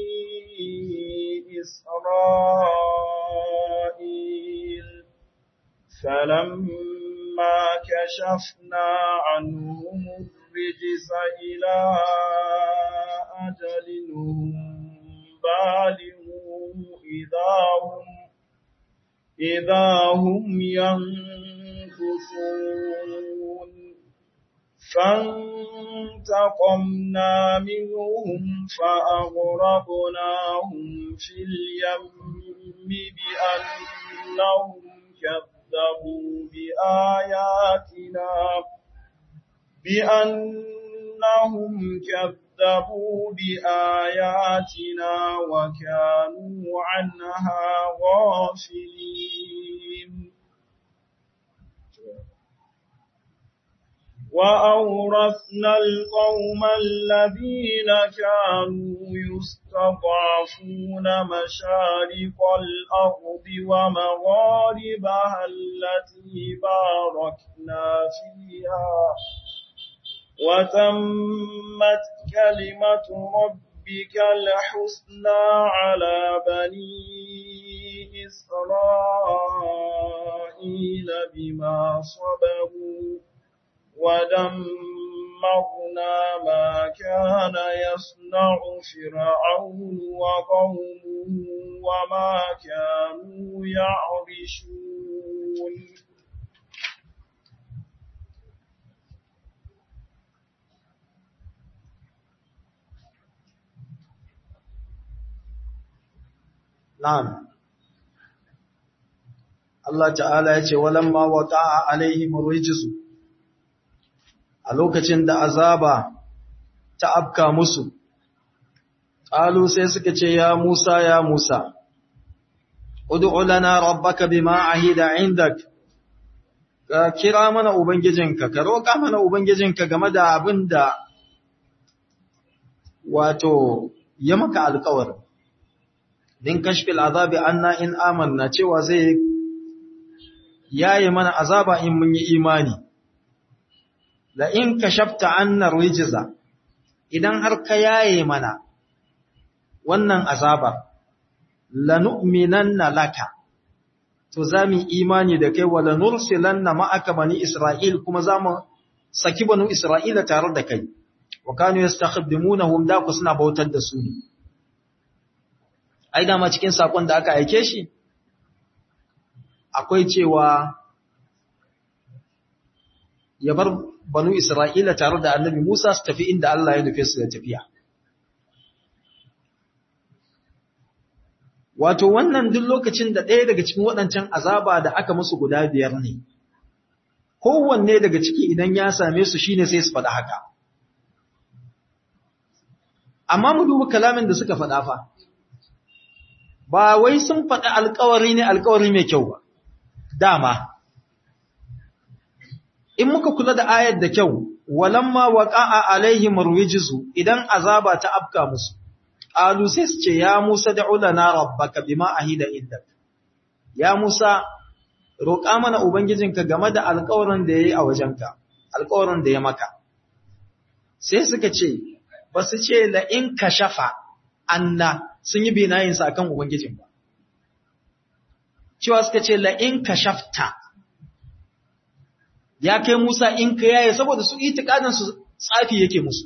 إسرائيل فلما كشفنا عنهم الرجس إلى أجل هم بالغوه إذا هم إذا هم ينكثون فانتقمنا منهم فأغرقناهم في اليم بأنهم كذبوا بآياتنا بأنهم كذبوا بآياتنا وكانوا عنها غافلين وأورثنا القوم الذين كانوا يستضعفون مشارق الأرض ومغاربها التي باركنا فيها وتمت كلمة ربك الحسنى على بني إسرائيل بما صبروا ودمرنا ما كان يصنع فرعون وقومه وما كانوا يعرشون Na'am. Allah ta'ala ya ce, Walamma waƙa'a alaihim rijisu, a lokacin da azaba ta afka musu, ƙalu sai suka ce, Ya Musa, ya Musa, Udu'u lana rabbaka bima ahida indak, ka kira mana Ubangijinka, ka roƙa mana Ubangijinka game da abin da wato ya maka alƙawarin. din kashfil azabi anna in amanna cewa zai yaye mana azaba in mun yi imani la in kashafta anna rijza idan har ka yaye mana wannan azaba lanu'minanna laka to zamu imani da kai wala nursilanna ma'aka bani isra'il kuma zamu saki banu isra'ila tare da kai wa kanu yastakhdimунahum da ku suna bautar da su ne ai dama cikin sakon da aka aike shi akwai cewa ya bar banu Isra'ila tare da annabi Musa su tafi inda Allah ya nufe su da tafiya. Wato wannan duk lokacin da ɗaya daga cikin waɗancan azaba da aka musu guda biyar ne, kowanne daga ciki idan ya same su shine sai su faɗa haka. Amma mu duba kalamin da suka faɗa fa. ba wai sun faɗi alkawari ne alkawari mai kyau ba, dama. In muka kula da ayar da kyau, walamma waƙa'a alaihim ruwijisu idan azaba ta afka musu, ƙalu sai su ce, Ya Musa da ulana rabbaka bima ahida indak. Ya Musa, roƙa mana Ubangijinka game da alkawarin da ya yi a wajenka, alkawarin da ya maka. Sai suka ce, ba su ce la'in ka shafa, anna sun yi binayinsa a kan Ubangijin ba. Cewa suka ce la'in ka shafta, ya kai Musa in ka yaye saboda su su tsafi yake musu.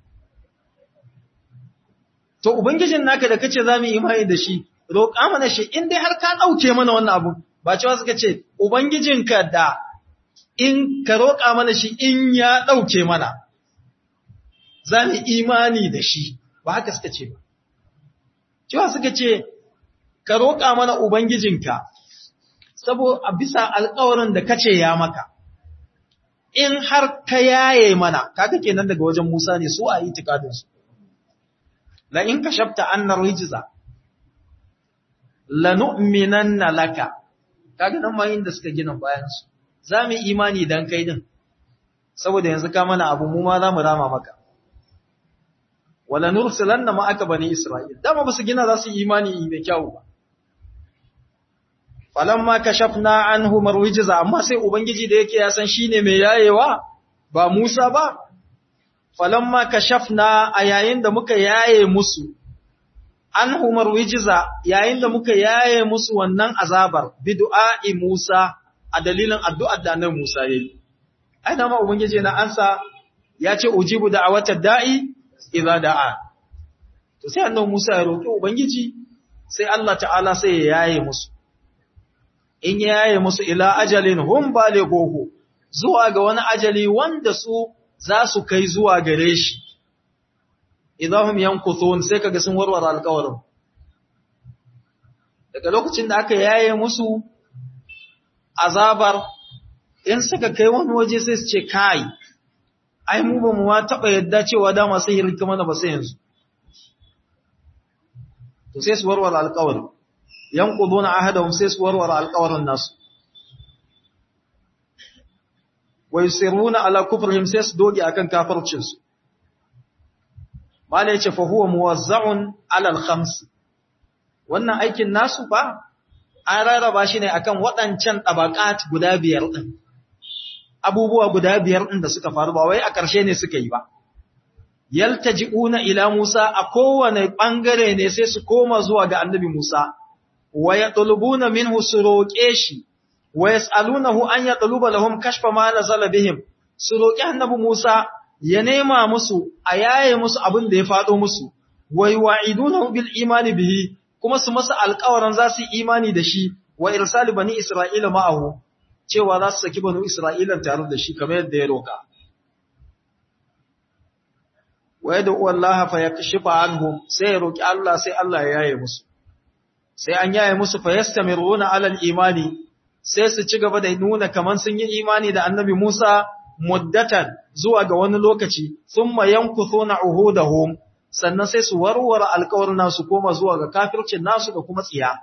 To, Ubangijin naka da kace za mu yi imani da shi, roƙa mana shi in dai har ka ɗauke mana wannan abu, ba cewa suka ce, Ubangijinka da in ka roƙa mana shi in ya ɗauke mana, za mu imani da shi, ba haka suka ce ba. cewa suka ce, Ka roƙa mana Ubangijinka, saboda a bisa alƙawarin da kace ya maka, in har ka yaye mana, kaga kenan daga wajen Musa ne su a yi tikadinsu. La in ka shafta annar rijiza, la nu'minan na laka, kaga nan ma da suka gina bayansu, za mu imani don kai din, saboda yanzu ka mana abu mu ma za mu rama maka. wala nursilanna ma'aka bani Isra'il dama ba su gina za su imani mai kyau ba falamma kashafna anhu marwijza amma sai ubangiji da yake ya san shine mai yayewa ba Musa ba falamma kashafna a yayin da muka yaye musu anhu marwijza yayin da muka yaye musu wannan azabar bid'a'i Musa a dalilin addu'ar da annabi Musa yayi ai da ma ubangiji na ansa ya ce ujibu da'awatad da'i idza da'a to sai annabi Musa ya roki ubangiji sai Allah ta'ala sai ya yaye musu in ya yaye musu ila ajalin hum balighuhu zuwa ga wani ajali wanda su za su kai zuwa gare shi idahum yankuthun sai kaga sun warware alƙawarin daga lokacin da aka yaye musu azabar in suka kai wani waje sai su ce kai ai mu ba mu ma taba yadda cewa da masu hirka mana ba sai yanzu to sai su warware alƙawarin yanquduna ahadahum sai su warware alƙawarin nasu wa yusiruna ala kufrihim sai su doge akan kafircin su mala yace fa huwa muwazza'un ala al-khams wannan aikin nasu ba an rarraba shi ne akan waɗancan tabaqat guda biyar din abubuwa guda biyar din da suka faru ba wai a ƙarshe ne suka yi ba yaltaji'una ila Musa a kowane bangare ne sai su koma zuwa ga annabi Musa wa yatlubuna minhu su roƙe shi wa yas'alunahu an yatluba lahum kashfa ma nazala bihim su roƙi annabi Musa ya nema musu a yaye musu abin da ya faɗo musu wa yu'idunahu bil imani bihi kuma su masa alƙawarin za su yi imani da shi wa irsali bani Isra'ila ma'ahu cewa za su saki bani Isra'ila tare da shi kamar yadda ya roƙa wa yad'u Allah fa yakshifa anhum sai ya roƙi Allah sai Allah ya yaye musu sai an yaye musu fa yastamiruna ala al-imani sai su ci gaba da nuna kaman sun yi imani da annabi Musa muddatan zuwa ga wani lokaci thumma yankuthuna uhudahum sannan sai su warware alƙawarin nasu koma zuwa ga kafircin nasu da kuma tsiya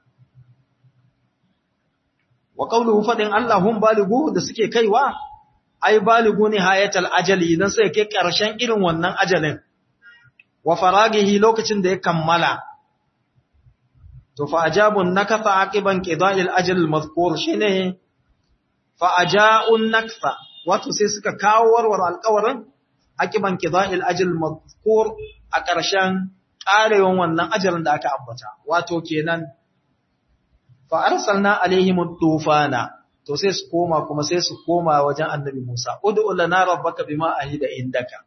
wa qawluhu fadin Allah hum balighu da suke kaiwa ai balighu ne hayatal ajali idan sai kai ƙarshen irin wannan ajalin wa faragihi lokacin da ya kammala to fa ajabun nakatha aqiban qida'il ajal al-madhkur shine fa aja'un nakfa wato sai suka kawo warwar alƙawarin aqiban qida'il ajal al-madhkur a ƙarshen ƙarewan wannan ajalin da aka ambata wato kenan fa arsalna alaihim tufana to sai su koma kuma sai su koma wajen annabi Musa ud'u lana rabbaka bima ahida indaka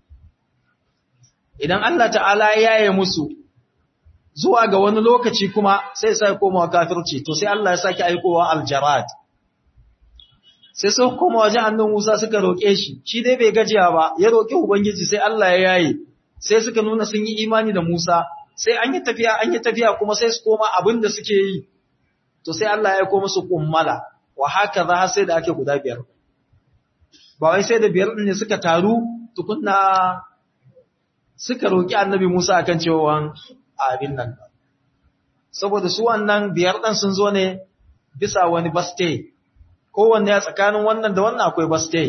idan Allah ta'ala ya yaye musu zuwa ga wani lokaci kuma sai sai komawa kafirci to sai Allah ya saki aikowa aljarad sai su koma wajen annabi Musa suka roke shi shi dai bai gajiya ba ya roki ubangiji sai Allah ya yaye sai suka nuna sun yi imani da Musa sai an yi tafiya an yi tafiya kuma sai su koma abin da suke yi to sai Allah ya aiko musu kummala wa haka za sai da ake guda biyar ba wai sai da biyar din ne suka taru tukunna suka roki annabi Musa akan cewa abin nan saboda su wannan biyar ɗan sun zo ne bisa wani baste kowanne ya tsakanin wannan da wannan akwai baste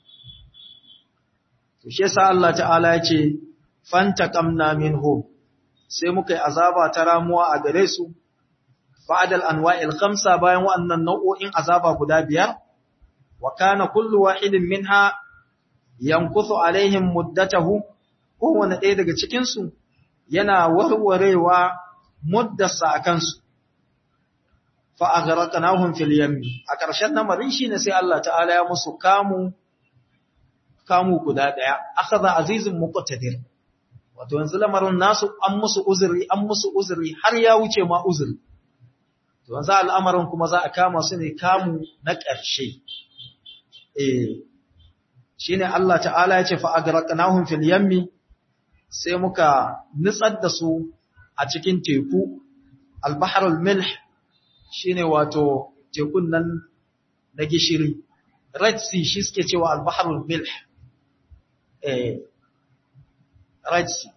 to shi yasa Allah ta'ala ya ce fantaqamna minhum sai muka yi azaba ta ramuwa a gare su ba'dal anwa'il khamsa bayan wannan nau'o'in azaba guda biyar wa kana kullu wahidin minha yankuthu alaihim muddatahu kowanne ɗaya daga cikin su yana warwarewa muddarsa a kansu fa aghraqnahum fil yammi a ƙarshen lamarin shine sai Allah ta'ala ya musu kamu kamu guda daya akhadha azizun muqtadir wato yanzu lamarin nasu an musu uzuri an musu uzuri har ya wuce ma uzuri to yanzu al'amarin kuma za a kama su ne kamu na ƙarshe eh shine Allah ta'ala ya ce fa aghraqnahum fil yammi sai muka nutsar da su a cikin teku albaharul milh shine wato tekun nan na gishiri red sea shi suke cewa albaharul milh eh red sea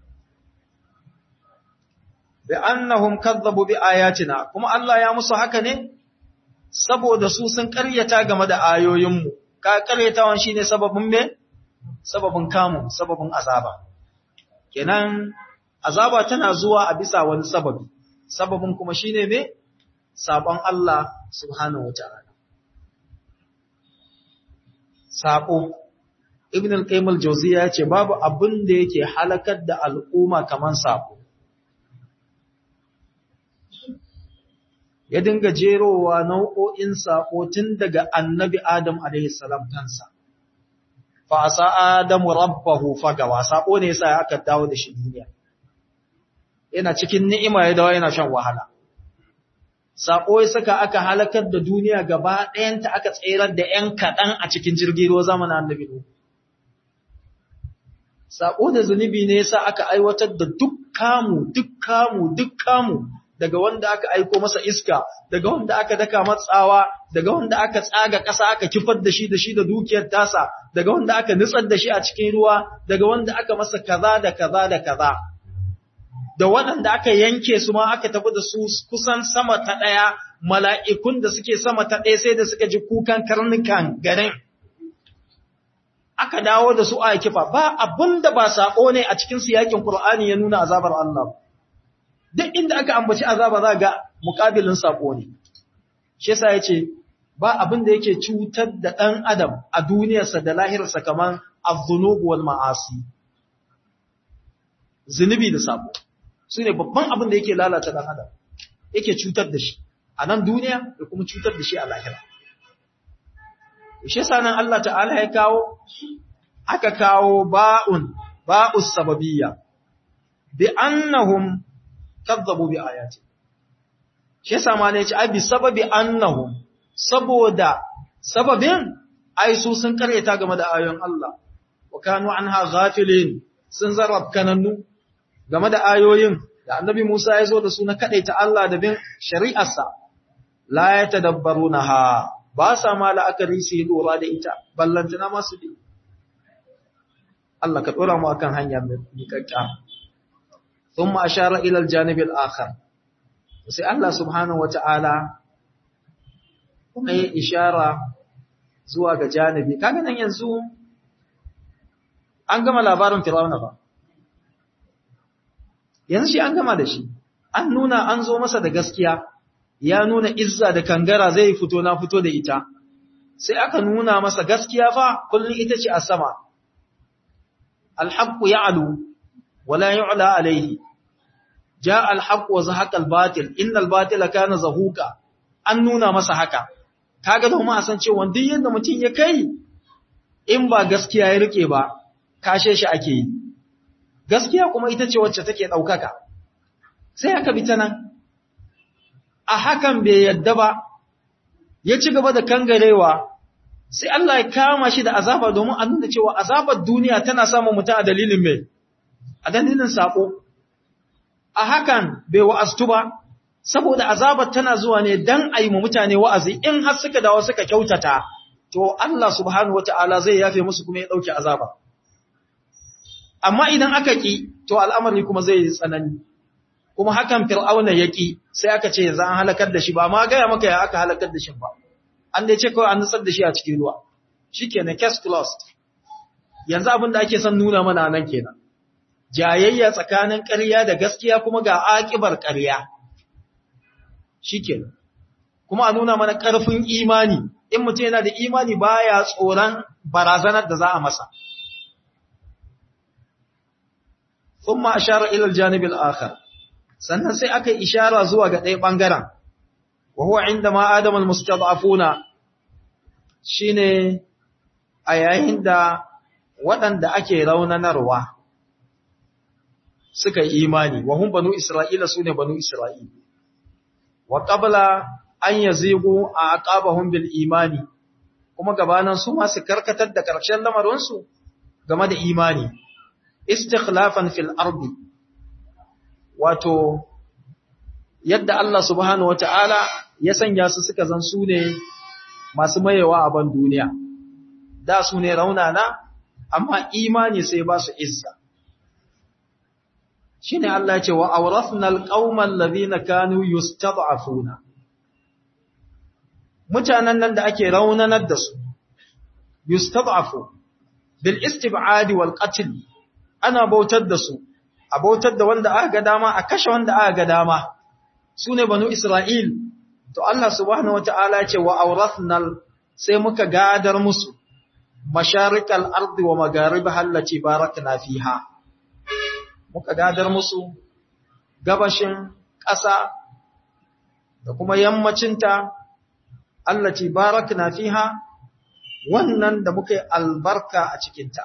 bi annahum kadzabu bi ayatina kuma Allah ya musu haka ne saboda su sun ƙaryata game da ayoyinmu ka ƙaryatawan shine sababin me sababin kamu sababin azaba kenan azaba tana zuwa a bisa wani sababi sababin kuma shine me sabon Allah subhanahu wata'ala sabo ibn al-qayyim al-jawziyya yace babu abin da yake halakar da al'umma kaman sabo ya dinga jerowa nau'o'in sabo tun daga annabi adam alayhi salam kansa fa asa adamu rabbahu fagawa sabo ne yasa aka dawo da shi duniya yana cikin ni'ima ya dawo yana shan wahala sako ya saka aka halakar da duniya gaba ɗayanta aka tserar da ‘yan kaɗan a cikin jirgin ruwa zamanin annabi Nuhu. Sako da zunubi ne yasa aka aiwatar da duk kamu, duk kamu, duk kamu daga wanda aka aiko masa iska, daga wanda aka daka matsawa, daga wanda aka tsaga ƙasa aka kifar da shi da shi da dukiyar tasa, daga wanda aka nutsar da shi a cikin ruwa, daga wanda aka masa kaza da kaza da kaza. da waɗanda aka yanke su ma aka tafi da su kusan sama ta ɗaya mala'ikun da suke sama ta ɗaya sai da suka ji kukan karnukan garin. Aka dawo da su a kifa ba abin da ba saƙo ne a cikin siyakin Kur'ani ya nuna azabar Allah. Duk inda aka ambaci azaba za ga muƙabilin saƙo ne. Shi sa ya ce, ba abin da yake cutar da ɗan adam a duniyarsa da lahirarsa kamar azunubu wal ma'asi. Zunubi da saƙo. su ne babban abin da yake lalata ɗan adam yake cutar da shi a nan duniya da kuma cutar da shi a lahira shi sanan Allah ta'ala ya kawo aka kawo ba'un ba'us sababiyya bi annahum kadzabu bi ayati shi yasa ma ne ce ai bi sababi annahum saboda sababin ai su sun karyata game da ayoyin Allah wa kanu anha ghafilin sun zarrab kanannu game da ayoyin da annabi Musa ya zo da su na ta Allah da bin shari'arsa, la ya tadabbaru na ha, ba sa ma la'akari su yi lura da ita, ballantana masu bi. Allah ka ɗora mu akan hanya mai miƙaƙƙa. Sun ma ashara ilal janibin akhar. Sai Allah subhanahu wa ta'ala kuma yi ishara zuwa ga janibi. Kaga nan yanzu an gama labarin Fir'auna ba. yanzu shi an gama da shi an nuna an zo masa da gaskiya ya nuna izza da kangara zai fito na fito da ita sai aka nuna masa gaskiya fa kullun ita ce a sama alhaqqu ya'lu wala yu'la alayhi jaa alhaqqu wa zahaqa albatil innal batila kana zahuqa an nuna masa haka kaga domin a san cewa duk yanda mutum ya kai in ba gaskiya ya rike ba kashe shi ake yi gaskiya kuma ita ce wacce take ɗaukaka sai aka bi ta nan a hakan bai yadda ba ya ci gaba da kangarewa sai Allah ya kama shi da azaba domin a nuna cewa azabar duniya tana samun mutum a dalilin mai a dalilin sako a hakan bai wa'astu ba saboda azabar tana zuwa ne dan a yi mutane wa'azi in har suka dawo suka kyautata to Allah subhanahu wata'ala zai yafe musu kuma ya ɗauki azaba amma idan aka ƙi to al'amari kuma zai yi tsanani kuma hakan fir'auna ya ƙi sai aka ce yanzu an halakar da shi ba ma gaya maka ya aka halakar da shi ba an dai ce kawai an nutsar da shi a cikin ruwa shi kenan case closed yanzu abin da ake son nuna mana nan kenan jayayya tsakanin ƙarya da gaskiya kuma ga aƙibar ƙarya shi kenan kuma a nuna mana ƙarfin imani in mutum yana da imani baya tsoron barazanar da za a masa ثم أشار إلى الجانب الآخر sannan sai aka yi ishara zuwa ga ɗaya ɓangaren wa huwa inda ma adam al-mustad'afuna shine a yayin da waɗanda ake raunanarwa suka yi imani wa hum banu isra'ila sune banu isra'ila wa qabla an yazigu a aqabahum bil imani kuma gabanan su ma su karkatar da karshen lamarin su game da imani istikhlafan fil ardi wato yadda Allah subhanahu wata'ala ya sanya su suka zan su ne masu mayewa a ban duniya da su ne raunana amma imani sai ba su izza shine Allah ya ce wa awrathna alqaumal ladina kanu yustad'afuna mutanen nan da ake raunanar da su yustad'afu bil istib'ad wal qatl ana bautar da su a bautar da wanda aka ga dama a kashe wanda aka ga dama su ne banu Isra'il to Allah subhanahu wata'ala ce wa aurathnal sai muka gadar musu masharikal ardi wa magharibaha allati barakna fiha muka gadar musu gabashin ƙasa da kuma yammacinta allati barakna fiha wannan da muka yi albarka a cikinta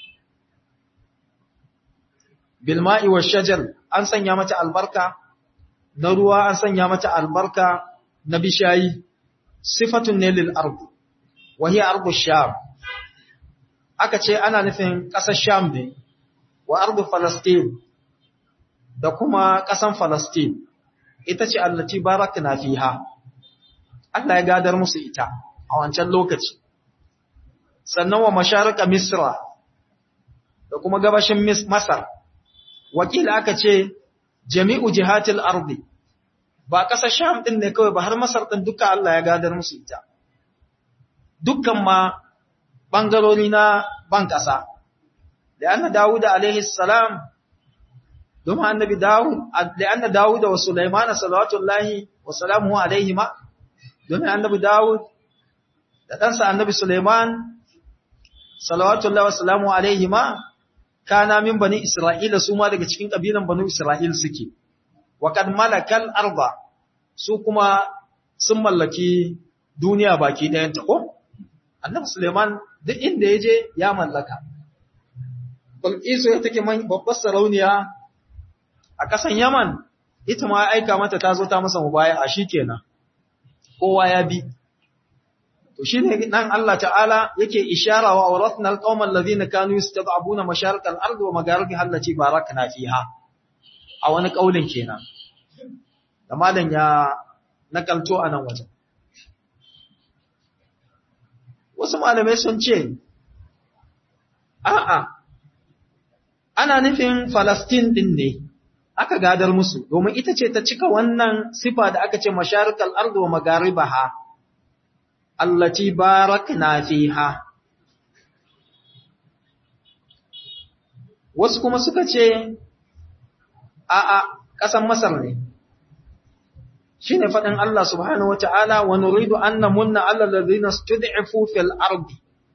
bilma'i wa shajar an sanya mata albarka na ruwa an sanya mata albarka na bishayi sifatun ne lil ardi wa hiya ardu sham aka ce ana nufin ƙasar sham ne wa ardu falastin da kuma ƙasan falastin ita ce allati barakna fiha Allah ya gadar musu ita a wancan lokaci sannan wa masharika misra da kuma gabashin masar wakila aka ce jami'u jihatil ardi ba ƙasar sham ɗin ne kawai ba har masar ɗin duka Allah ya gadar musu ita dukkan ma ɓangarori na ban ƙasa da yana dawuda alaihi salam domin annabi dawud da yana dawuda wa sulaimana salawatullahi wa salamu alaihi ma domin annabi dawud da ɗansa annabi sulaiman salawatullahi wa salamu alaihi ma kana min bani Isra'ila su ma daga cikin ƙabilan banu Isra'il suke, wa kad malakal arba su kuma sun mallaki duniya baki ɗayanta ko? Annabi Suleiman duk inda ya je ya mallaka. Balkisu ya take babbar sarauniya a ƙasan Yaman, ita ma aika mata ta zo ta masa mubaya a shi kenan, kowa ya bi. To shi ne nan Allah ta'ala yake ishara wa auratna alqauman alladhina kanu yastad'abuna masharik al-ard wa magharibiha allati barakna fiha a wani kaulin kenan da malam ya nakalto a nan wajen wasu malamai sun ce a'a ana nufin Falastin din ne aka gadar musu domin ita ce ta cika wannan sifa da aka ce masharik al-ard wa magharibaha allati barakna fiha wasu kuma suka ce a a ƙasan Masar ne shine faɗin Allah subhanahu wata'ala wa nuridu an namunna 'ala alladhina stud'ifu fil ardi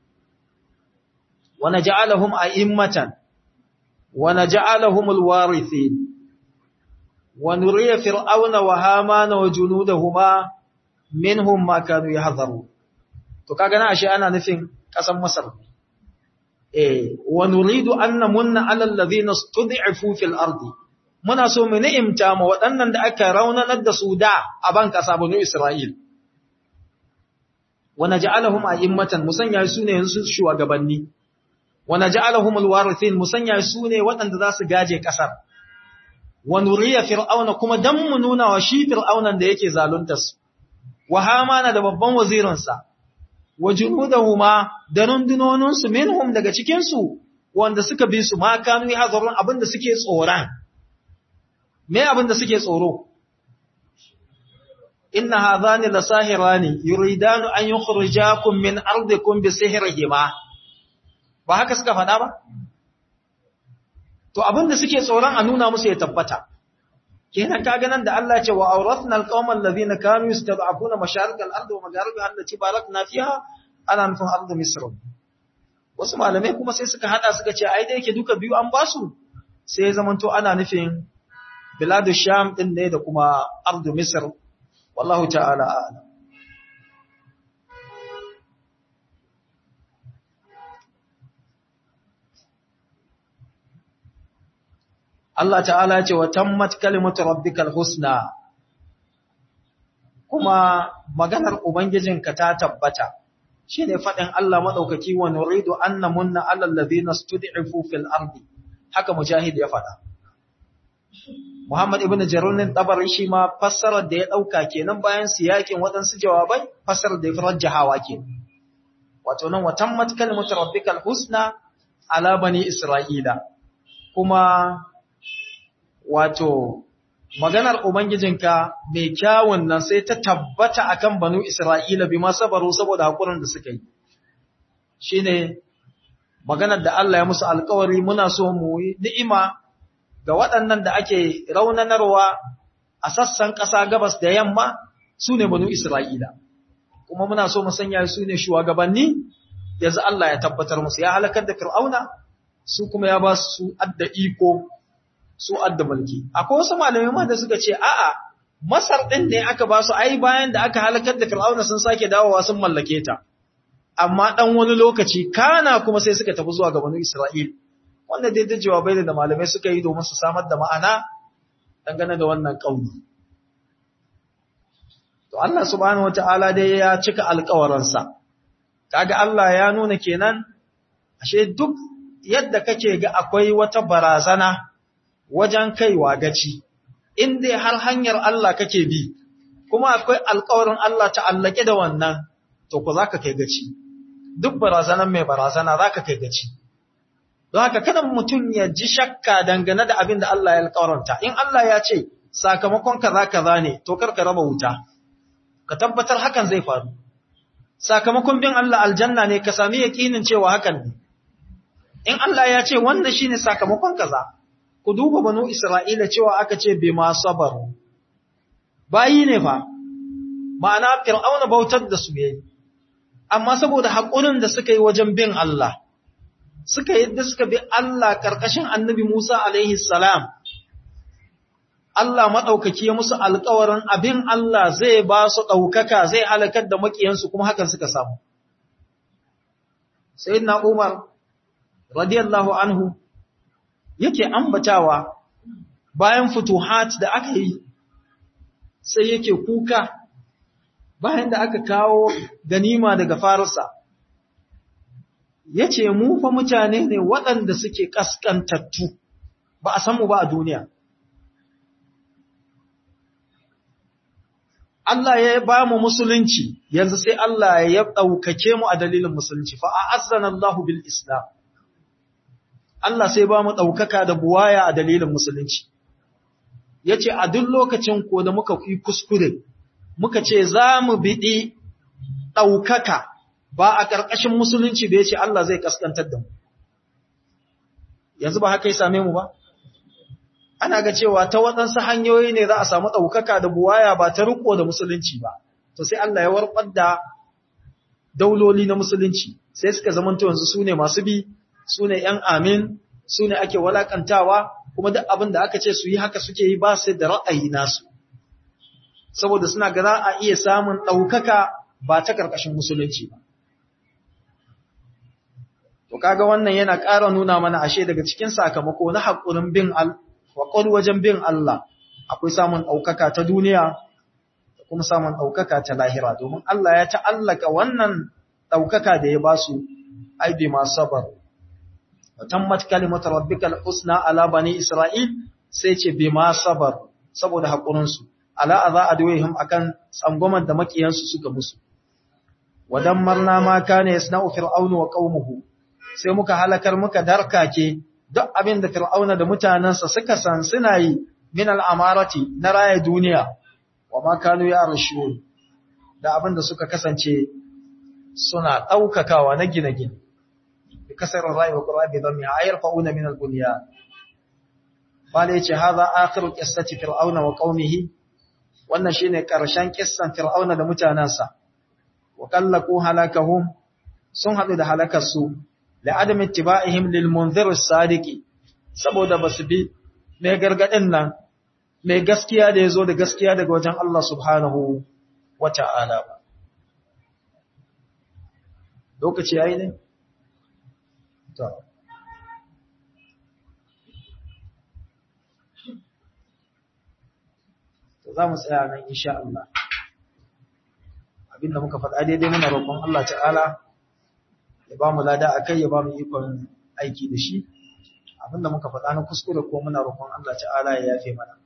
wa naj'alahum a'immatan wa naj'alahum alwarithin wa nuriya fir'auna wa hamana wa junudahuma minhum ma kanu yahdharun to kaga na ashe ana nufin kasan Masar eh wa nuridu an namunna 'ala alladhina stud'ifu fil ardi muna so mu ni'imta ma waɗannan da aka raunanar da su da a ban kasa banu Isra'il wa naj'alahum a'immatan musanya su ne su shugabanni wa naj'alahum alwarithin musanya su ne waɗanda za su gaje kasar wa nuriya fir'auna kuma dan mu nuna wa shi fir'aunan da yake zaluntar su wa hamana da babban wazirinsa wa junudahuma da rundunoninsu minhum daga cikinsu wanda suka bi su ma kanu hazarun abinda suke tsoron me abinda suke tsoro inna hadhani lasahirani yuridanu an yukhrijakum min ardikum bi sihrihima ba haka suka faɗa ba to abinda suke tsoron a nuna musu ya tabbata kenan kaga nan da Allah ce wa awrathna alqawma alladhina kanu yastad'afuna masharik al-ard wa magharibiha allati barakna fiha ana nufin ardu misr wasu malamai kuma sai suka hada suka ce ai da yake duka biyu an basu sai zamanto ana nufin biladu sham din ne da kuma ardu misr wallahu ta'ala a'lam Allah ta'ala ce wa tammat kalimatu rabbikal husna kuma maganar ubangijinka ta tabbata shine fadin Allah madaukaki wa nuridu anna munna alal ladina stud'ifu fil ardi haka mujahid ya fada Muhammad ibn Jarunin tabari shi ma fassarar da ya dauka kenan bayan siyakin waɗansu jawabai fassarar da ya rajjahawa ke wato nan wa tammat kalimatu rabbikal husna ala bani isra'ila kuma wato maganar Ubangijinka mai kyawun nan sai ta tabbata akan banu Isra'ila bi ma sabaru saboda haƙurin da suka yi. Shi ne maganar da Allah ya musu alkawari muna so mu yi ni'ima ga waɗannan da ake raunanarwa a sassan ƙasa gabas da yamma su ne banu Isra'ila kuma muna so mu sanya su ne shugabanni yanzu Allah ya tabbatar musu ya halakar da Fir'auna su kuma ya ba su adda iko su adda mulki akwai wasu malamai ma da suka ce a'a Masar din ne aka ba su ai bayan da aka halakar da Fir'auna sun sake dawowa sun mallake ta amma dan wani lokaci kana kuma sai suka tafi zuwa ga banu Isra'il wanda dai da jawabai da malamai suka yi domin su samar da ma'ana dangane da wannan kauli to Allah subhanahu wataala dai ya cika alƙawarinsa kaga Allah ya nuna kenan ashe duk yadda kake ga akwai wata barazana wajen kaiwa gaci in dai har hanyar Allah kake bi kuma akwai alƙawarin Allah ta'allake da wannan to ku zaka kai gaci duk barazanan mai barazana zaka kai gaci don haka kada mutum ya ji shakka dangane da abin da Allah ya alƙawaranta in Allah ya ce sakamakon kaza kaza ne to kar ka raba wuta ka tabbatar hakan zai faru sakamakon bin Allah aljanna ne ka sami yaƙinin cewa hakan ne in Allah ya ce wannan shine sakamakon kaza ku duba banu Isra'ila cewa aka ce bima sabaru bayi ne fa ma'ana fir'auna bautar da su yayi amma saboda haƙurin da suka yi wajen bin Allah suka yadda suka bi Allah karkashin annabi Musa alaihi salam Allah maɗaukaki ya musu alƙawarin abin Allah zai ba su ɗaukaka zai halakar da maƙiyansu kuma hakan suka samu. Sayyidina Umar, radiyallahu anhu, yake ambatawa bayan futuhat da aka yi, sai yake kuka bayan da aka kawo ganima daga Farisa. Ya ce, Mu fa mutane ne waɗanda suke ƙasƙantattu, ba a samu ba a duniya. Allah ya ba mu musulunci yanzu sai Allah ya ɗaukake mu a dalilin musulunci fa a'azzana Allahu bil Islam Allah sai ba mu ɗaukaka da buwaya a dalilin musulunci yace a duk lokacin ko da muka yi kuskure muka ce za mu biɗi ɗaukaka ba a ƙarƙashin musulunci da yace Allah zai kaskantar da mu yanzu ba haka ya same mu ba ana ga cewa ta waɗansu hanyoyi ne za a samu ɗaukaka da buwaya ba ta riko da musulunci ba, to sai Allah ya warɓar da dauloli na musulunci, sai suka zamanta yanzu su ne masu bi, su ne ‘yan amin, su ne ake walakantawa, kuma duk abin da aka ce su yi haka suke yi ba su da ra'ayi nasu. Saboda suna ga za a iya samun ɗaukaka ba ta ƙarƙashin musulunci ba. To kaga wannan yana ƙara nuna mana ashe daga cikin sakamako na haƙurin bin al waƙon wajen bin Allah akwai samun ɗaukaka ta duniya da kuma samun ɗaukaka ta lahira domin Allah ya ta'allaka wannan ɗaukaka da ya ba su aibi masu sabar. Watammat kalimatu rabbikal husna ala bani Isra'il sai ce bi ma sabar saboda haƙurinsu, ala a za a doyihim akan tsangwamar da maƙiyansu suka musu. Wadan marna ma kane yasna'u fir'aunu wa qaumuhu sai muka halakar muka darkake duk abin da Fir'auna da mutanensa suka san suna yi min al'amarati na raya duniya, wa makanu ya rashiyon, da abin da suka kasance suna ɗaukakawa na gine-gine, da kasarar rayuwa ƙurabi don ya ayar fa'una min al-buniya. Bala ya ce, ha za a akiru ƙistaci Fir'auna wa ƙaunihi, wannan shi ne ƙarshen ƙistan Fir'auna da mutanensa, wa ƙallaku halakahun sun haɗu da halakarsu لعدم اتباعهم للمنذر الصادق saboda basu bi mai gargadin nan mai gaskiya da yazo da gaskiya daga wajen Allah subhanahu wata'ala ba lokaci yayi ne to to za mu tsaya nan insha Allah abinda muka faɗa daidai muna roƙon Allah ta'ala ya ba mu lada a kai ya ba mu ikon aiki da shi abinda muka faɗa na kuskure ko muna roƙon Allah ta'ala ya yafe mana